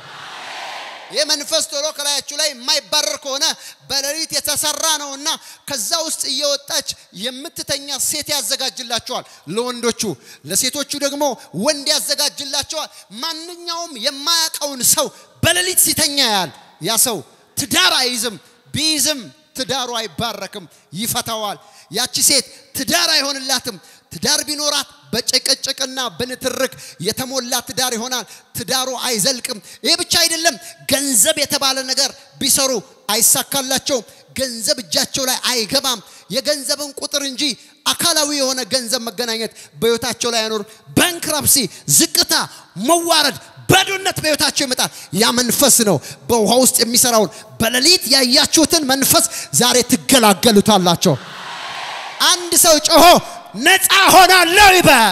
ይህ መንፈስ ቶሎ ከላያችሁ ላይ የማይባረር ከሆነ በሌሊት የተሰራ ነውና ከዛ ውስጥ እየወጣች የምትተኛ ሴት ያዘጋጅላቸዋል ለወንዶቹ፣ ለሴቶቹ ደግሞ ወንድ ያዘጋጅላቸዋል። ማንኛውም የማያውቀውን ሰው በሌሊት ሲተኛ ያያል። ያ ሰው ትዳር አይይዝም፣ ቢይዝም ትዳሩ አይባረክም፣ ይፈታዋል። ያቺ ሴት ትዳር አይሆንላትም። ትዳር ቢኖራት በጭቅጭቅና በንትርክ የተሞላ ትዳር ይሆናል። ትዳሩ አይዘልቅም። ይህ ብቻ አይደለም፣ ገንዘብ የተባለ ነገር ቢሰሩ አይሳካላቸውም። ገንዘብ እጃቸው ላይ አይገባም። የገንዘብን ቁጥር እንጂ አካላዊ የሆነ ገንዘብ መገናኘት በሕይወታቸው ላይ አይኖርም። ባንክራፕሲ፣ ዝቅታ፣ መዋረድ፣ ባዶነት በሕይወታቸው ይመጣል። ያ መንፈስ ነው በውሃ ውስጥ የሚሰራውን በሌሊት ያያችሁትን መንፈስ ዛሬ ትገላገሉታላቸው። አንድ ሰው ጮሆ ነፃ ሆናለሁ ይበል።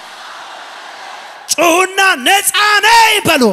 ጩሁና ነፃ ነኝ በሉ።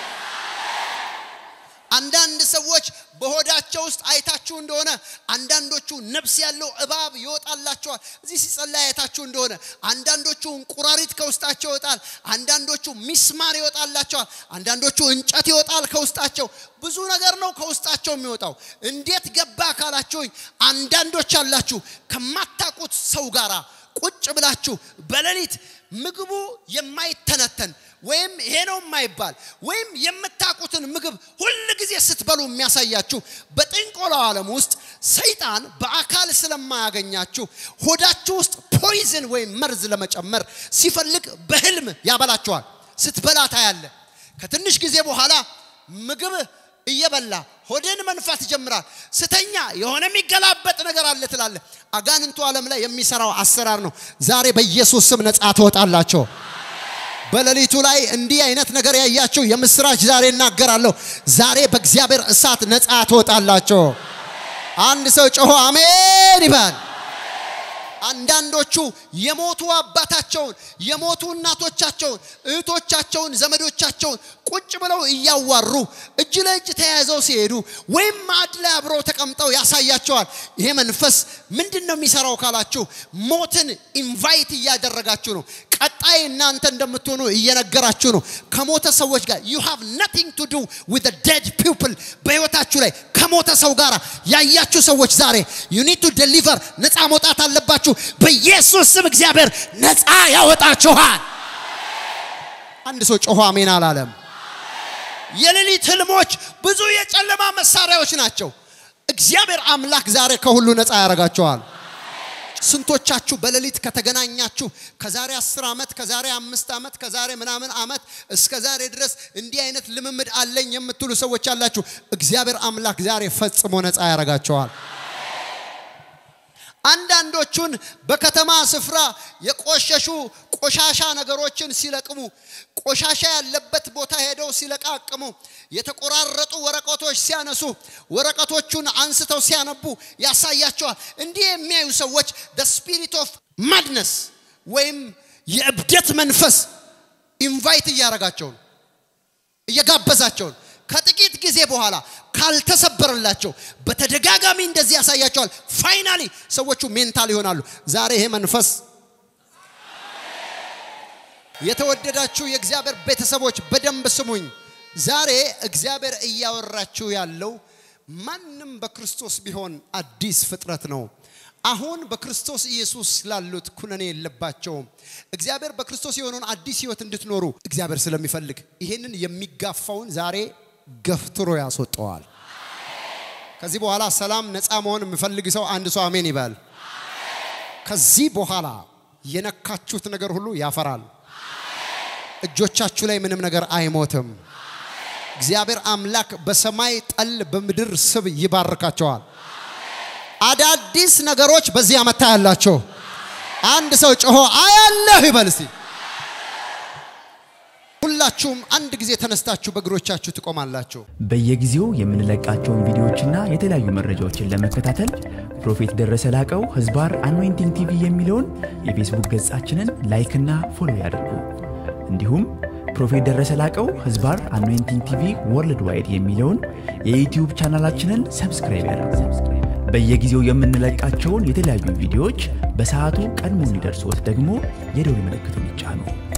አንዳንድ ሰዎች በሆዳቸው ውስጥ አይታችሁ እንደሆነ አንዳንዶቹ ነፍስ ያለው እባብ ይወጣላቸዋል። እዚህ ሲጸለይ አይታችሁ እንደሆነ አንዳንዶቹ እንቁራሪት ከውስጣቸው ይወጣል። አንዳንዶቹ ሚስማር ይወጣላቸዋል። አንዳንዶቹ እንጨት ይወጣል ከውስጣቸው። ብዙ ነገር ነው ከውስጣቸው የሚወጣው። እንዴት ገባ ካላችሁኝ፣ አንዳንዶች አላችሁ ከማታውቁት ሰው ጋር ቁጭ ብላችሁ በሌሊት ምግቡ የማይተነተን ወይም ይሄ ነው የማይባል ወይም የምታውቁትን ምግብ ሁል ጊዜ ስትበሉ የሚያሳያችሁ በጥንቆላው ዓለም ውስጥ ሰይጣን በአካል ስለማያገኛችሁ ሆዳችሁ ውስጥ ፖይዝን ወይም መርዝ ለመጨመር ሲፈልግ በህልም ያበላችኋል። ስትበላ ታያለ። ከትንሽ ጊዜ በኋላ ምግብ እየበላ ሆድን መንፋት ይጀምራል። ስተኛ የሆነ የሚገላበጥ ነገር አለ ትላለ። አጋንንቱ ዓለም ላይ የሚሰራው አሰራር ነው። ዛሬ በኢየሱስ ስም ነጻ ትወጣላቸው። በሌሊቱ ላይ እንዲህ አይነት ነገር ያያችሁ የምስራች ዛሬ እናገራለሁ። ዛሬ በእግዚአብሔር እሳት ነጻ ትወጣላቸው። አንድ ሰው ጮሆ አሜን ይባል። አንዳንዶቹ የሞቱ አባታቸውን የሞቱ እናቶቻቸውን እህቶቻቸውን ዘመዶቻቸውን ቁጭ ብለው እያዋሩ እጅ ለእጅ ተያይዘው ሲሄዱ ወይም ማዕድ ላይ አብረው ተቀምጠው ያሳያቸዋል። ይሄ መንፈስ ምንድን ነው የሚሰራው ካላችሁ ሞትን ኢንቫይት እያደረጋችሁ ነው። ቀጣይ እናንተ እንደምትሆኑ እየነገራችሁ ነው። ከሞተ ሰዎች ጋር you have nothing to do with the dead people በህይወታችሁ ላይ ከሞተ ሰው ጋር ያያችሁ ሰዎች ዛሬ you need to deliver ነፃ መውጣት አለባችሁ። በኢየሱስ ስም እግዚአብሔር ነፃ ያወጣችኋል። አንድ ሰው ጮሆ አሜን አላለም። የሌሊት ህልሞች ብዙ የጨለማ መሳሪያዎች ናቸው። እግዚአብሔር አምላክ ዛሬ ከሁሉ ነፃ ያደርጋቸዋል። ስንቶቻችሁ በሌሊት ከተገናኛችሁ ከዛሬ አስር ዓመት ከዛሬ አምስት ዓመት ከዛሬ ምናምን ዓመት እስከ ዛሬ ድረስ እንዲህ አይነት ልምምድ አለኝ የምትሉ ሰዎች አላችሁ። እግዚአብሔር አምላክ ዛሬ ፈጽሞ ነፃ ያደርጋቸዋል። አንዳንዶቹን በከተማ ስፍራ የቆሸሹ ቆሻሻ ነገሮችን ሲለቅሙ ቆሻሻ ያለበት ቦታ ሄደው ሲለቃቅሙ የተቆራረጡ ወረቀቶች ሲያነሱ ወረቀቶቹን አንስተው ሲያነቡ ያሳያቸዋል። እንዲህ የሚያዩ ሰዎች the spirit of madness ወይም የእብደት መንፈስ ኢንቫይት እያረጋቸው ነው፣ እየጋበዛቸው ነው። ከጥቂት ጊዜ በኋላ ካልተሰበረላቸው በተደጋጋሚ እንደዚህ ያሳያቸዋል። ፋይናሊ ሰዎቹ ሜንታል ይሆናሉ። ዛሬ ይሄ መንፈስ የተወደዳችሁ የእግዚአብሔር ቤተሰቦች በደንብ ስሙኝ። ዛሬ እግዚአብሔር እያወራችሁ ያለው ማንም በክርስቶስ ቢሆን አዲስ ፍጥረት ነው። አሁን በክርስቶስ ኢየሱስ ላሉት ኩነኔ የለባቸውም። እግዚአብሔር በክርስቶስ የሆነውን አዲስ ህይወት እንድትኖሩ እግዚአብሔር ስለሚፈልግ ይሄንን የሚጋፋውን ዛሬ ገፍትሮ ያስወጠዋል። ከዚህ በኋላ ሰላም፣ ነፃ መሆን የሚፈልግ ሰው አንድ ሰው አሜን ይበል። ከዚህ በኋላ የነካችሁት ነገር ሁሉ ያፈራል። እጆቻችሁ ላይ ምንም ነገር አይሞትም። እግዚአብሔር አምላክ በሰማይ ጠል በምድር ስብ ይባርካቸዋል። አዳዲስ ነገሮች በዚህ ዓመት ያላቸው አንድ ሰው ጮሆ አያለሁ ይበል እስቲ። ሁላችሁም አንድ ጊዜ ተነስታችሁ በእግሮቻችሁ ትቆማላችሁ። በየጊዜው የምንለቃቸውን ቪዲዮዎችና የተለያዩ መረጃዎችን ለመከታተል ፕሮፌት ደረሰ ላቀው ህዝባር አኖይንቲንግ ቲቪ የሚለውን የፌስቡክ ገጻችንን ላይክና ፎሎ ያድርጉ። እንዲሁም ፕሮፌት ደረሰ ላቀው ህዝባር አኖይንቲንግ ቲቪ ወርልድ ዋይድ የሚለውን የዩትዩብ ቻናላችንን ሰብስክራይብ ያድርጉ። በየጊዜው የምንለቃቸውን የተለያዩ ቪዲዮዎች በሰዓቱ ቀድሞ እንዲደርሶት ደግሞ የደውል ምልክቱን ይጫኑ።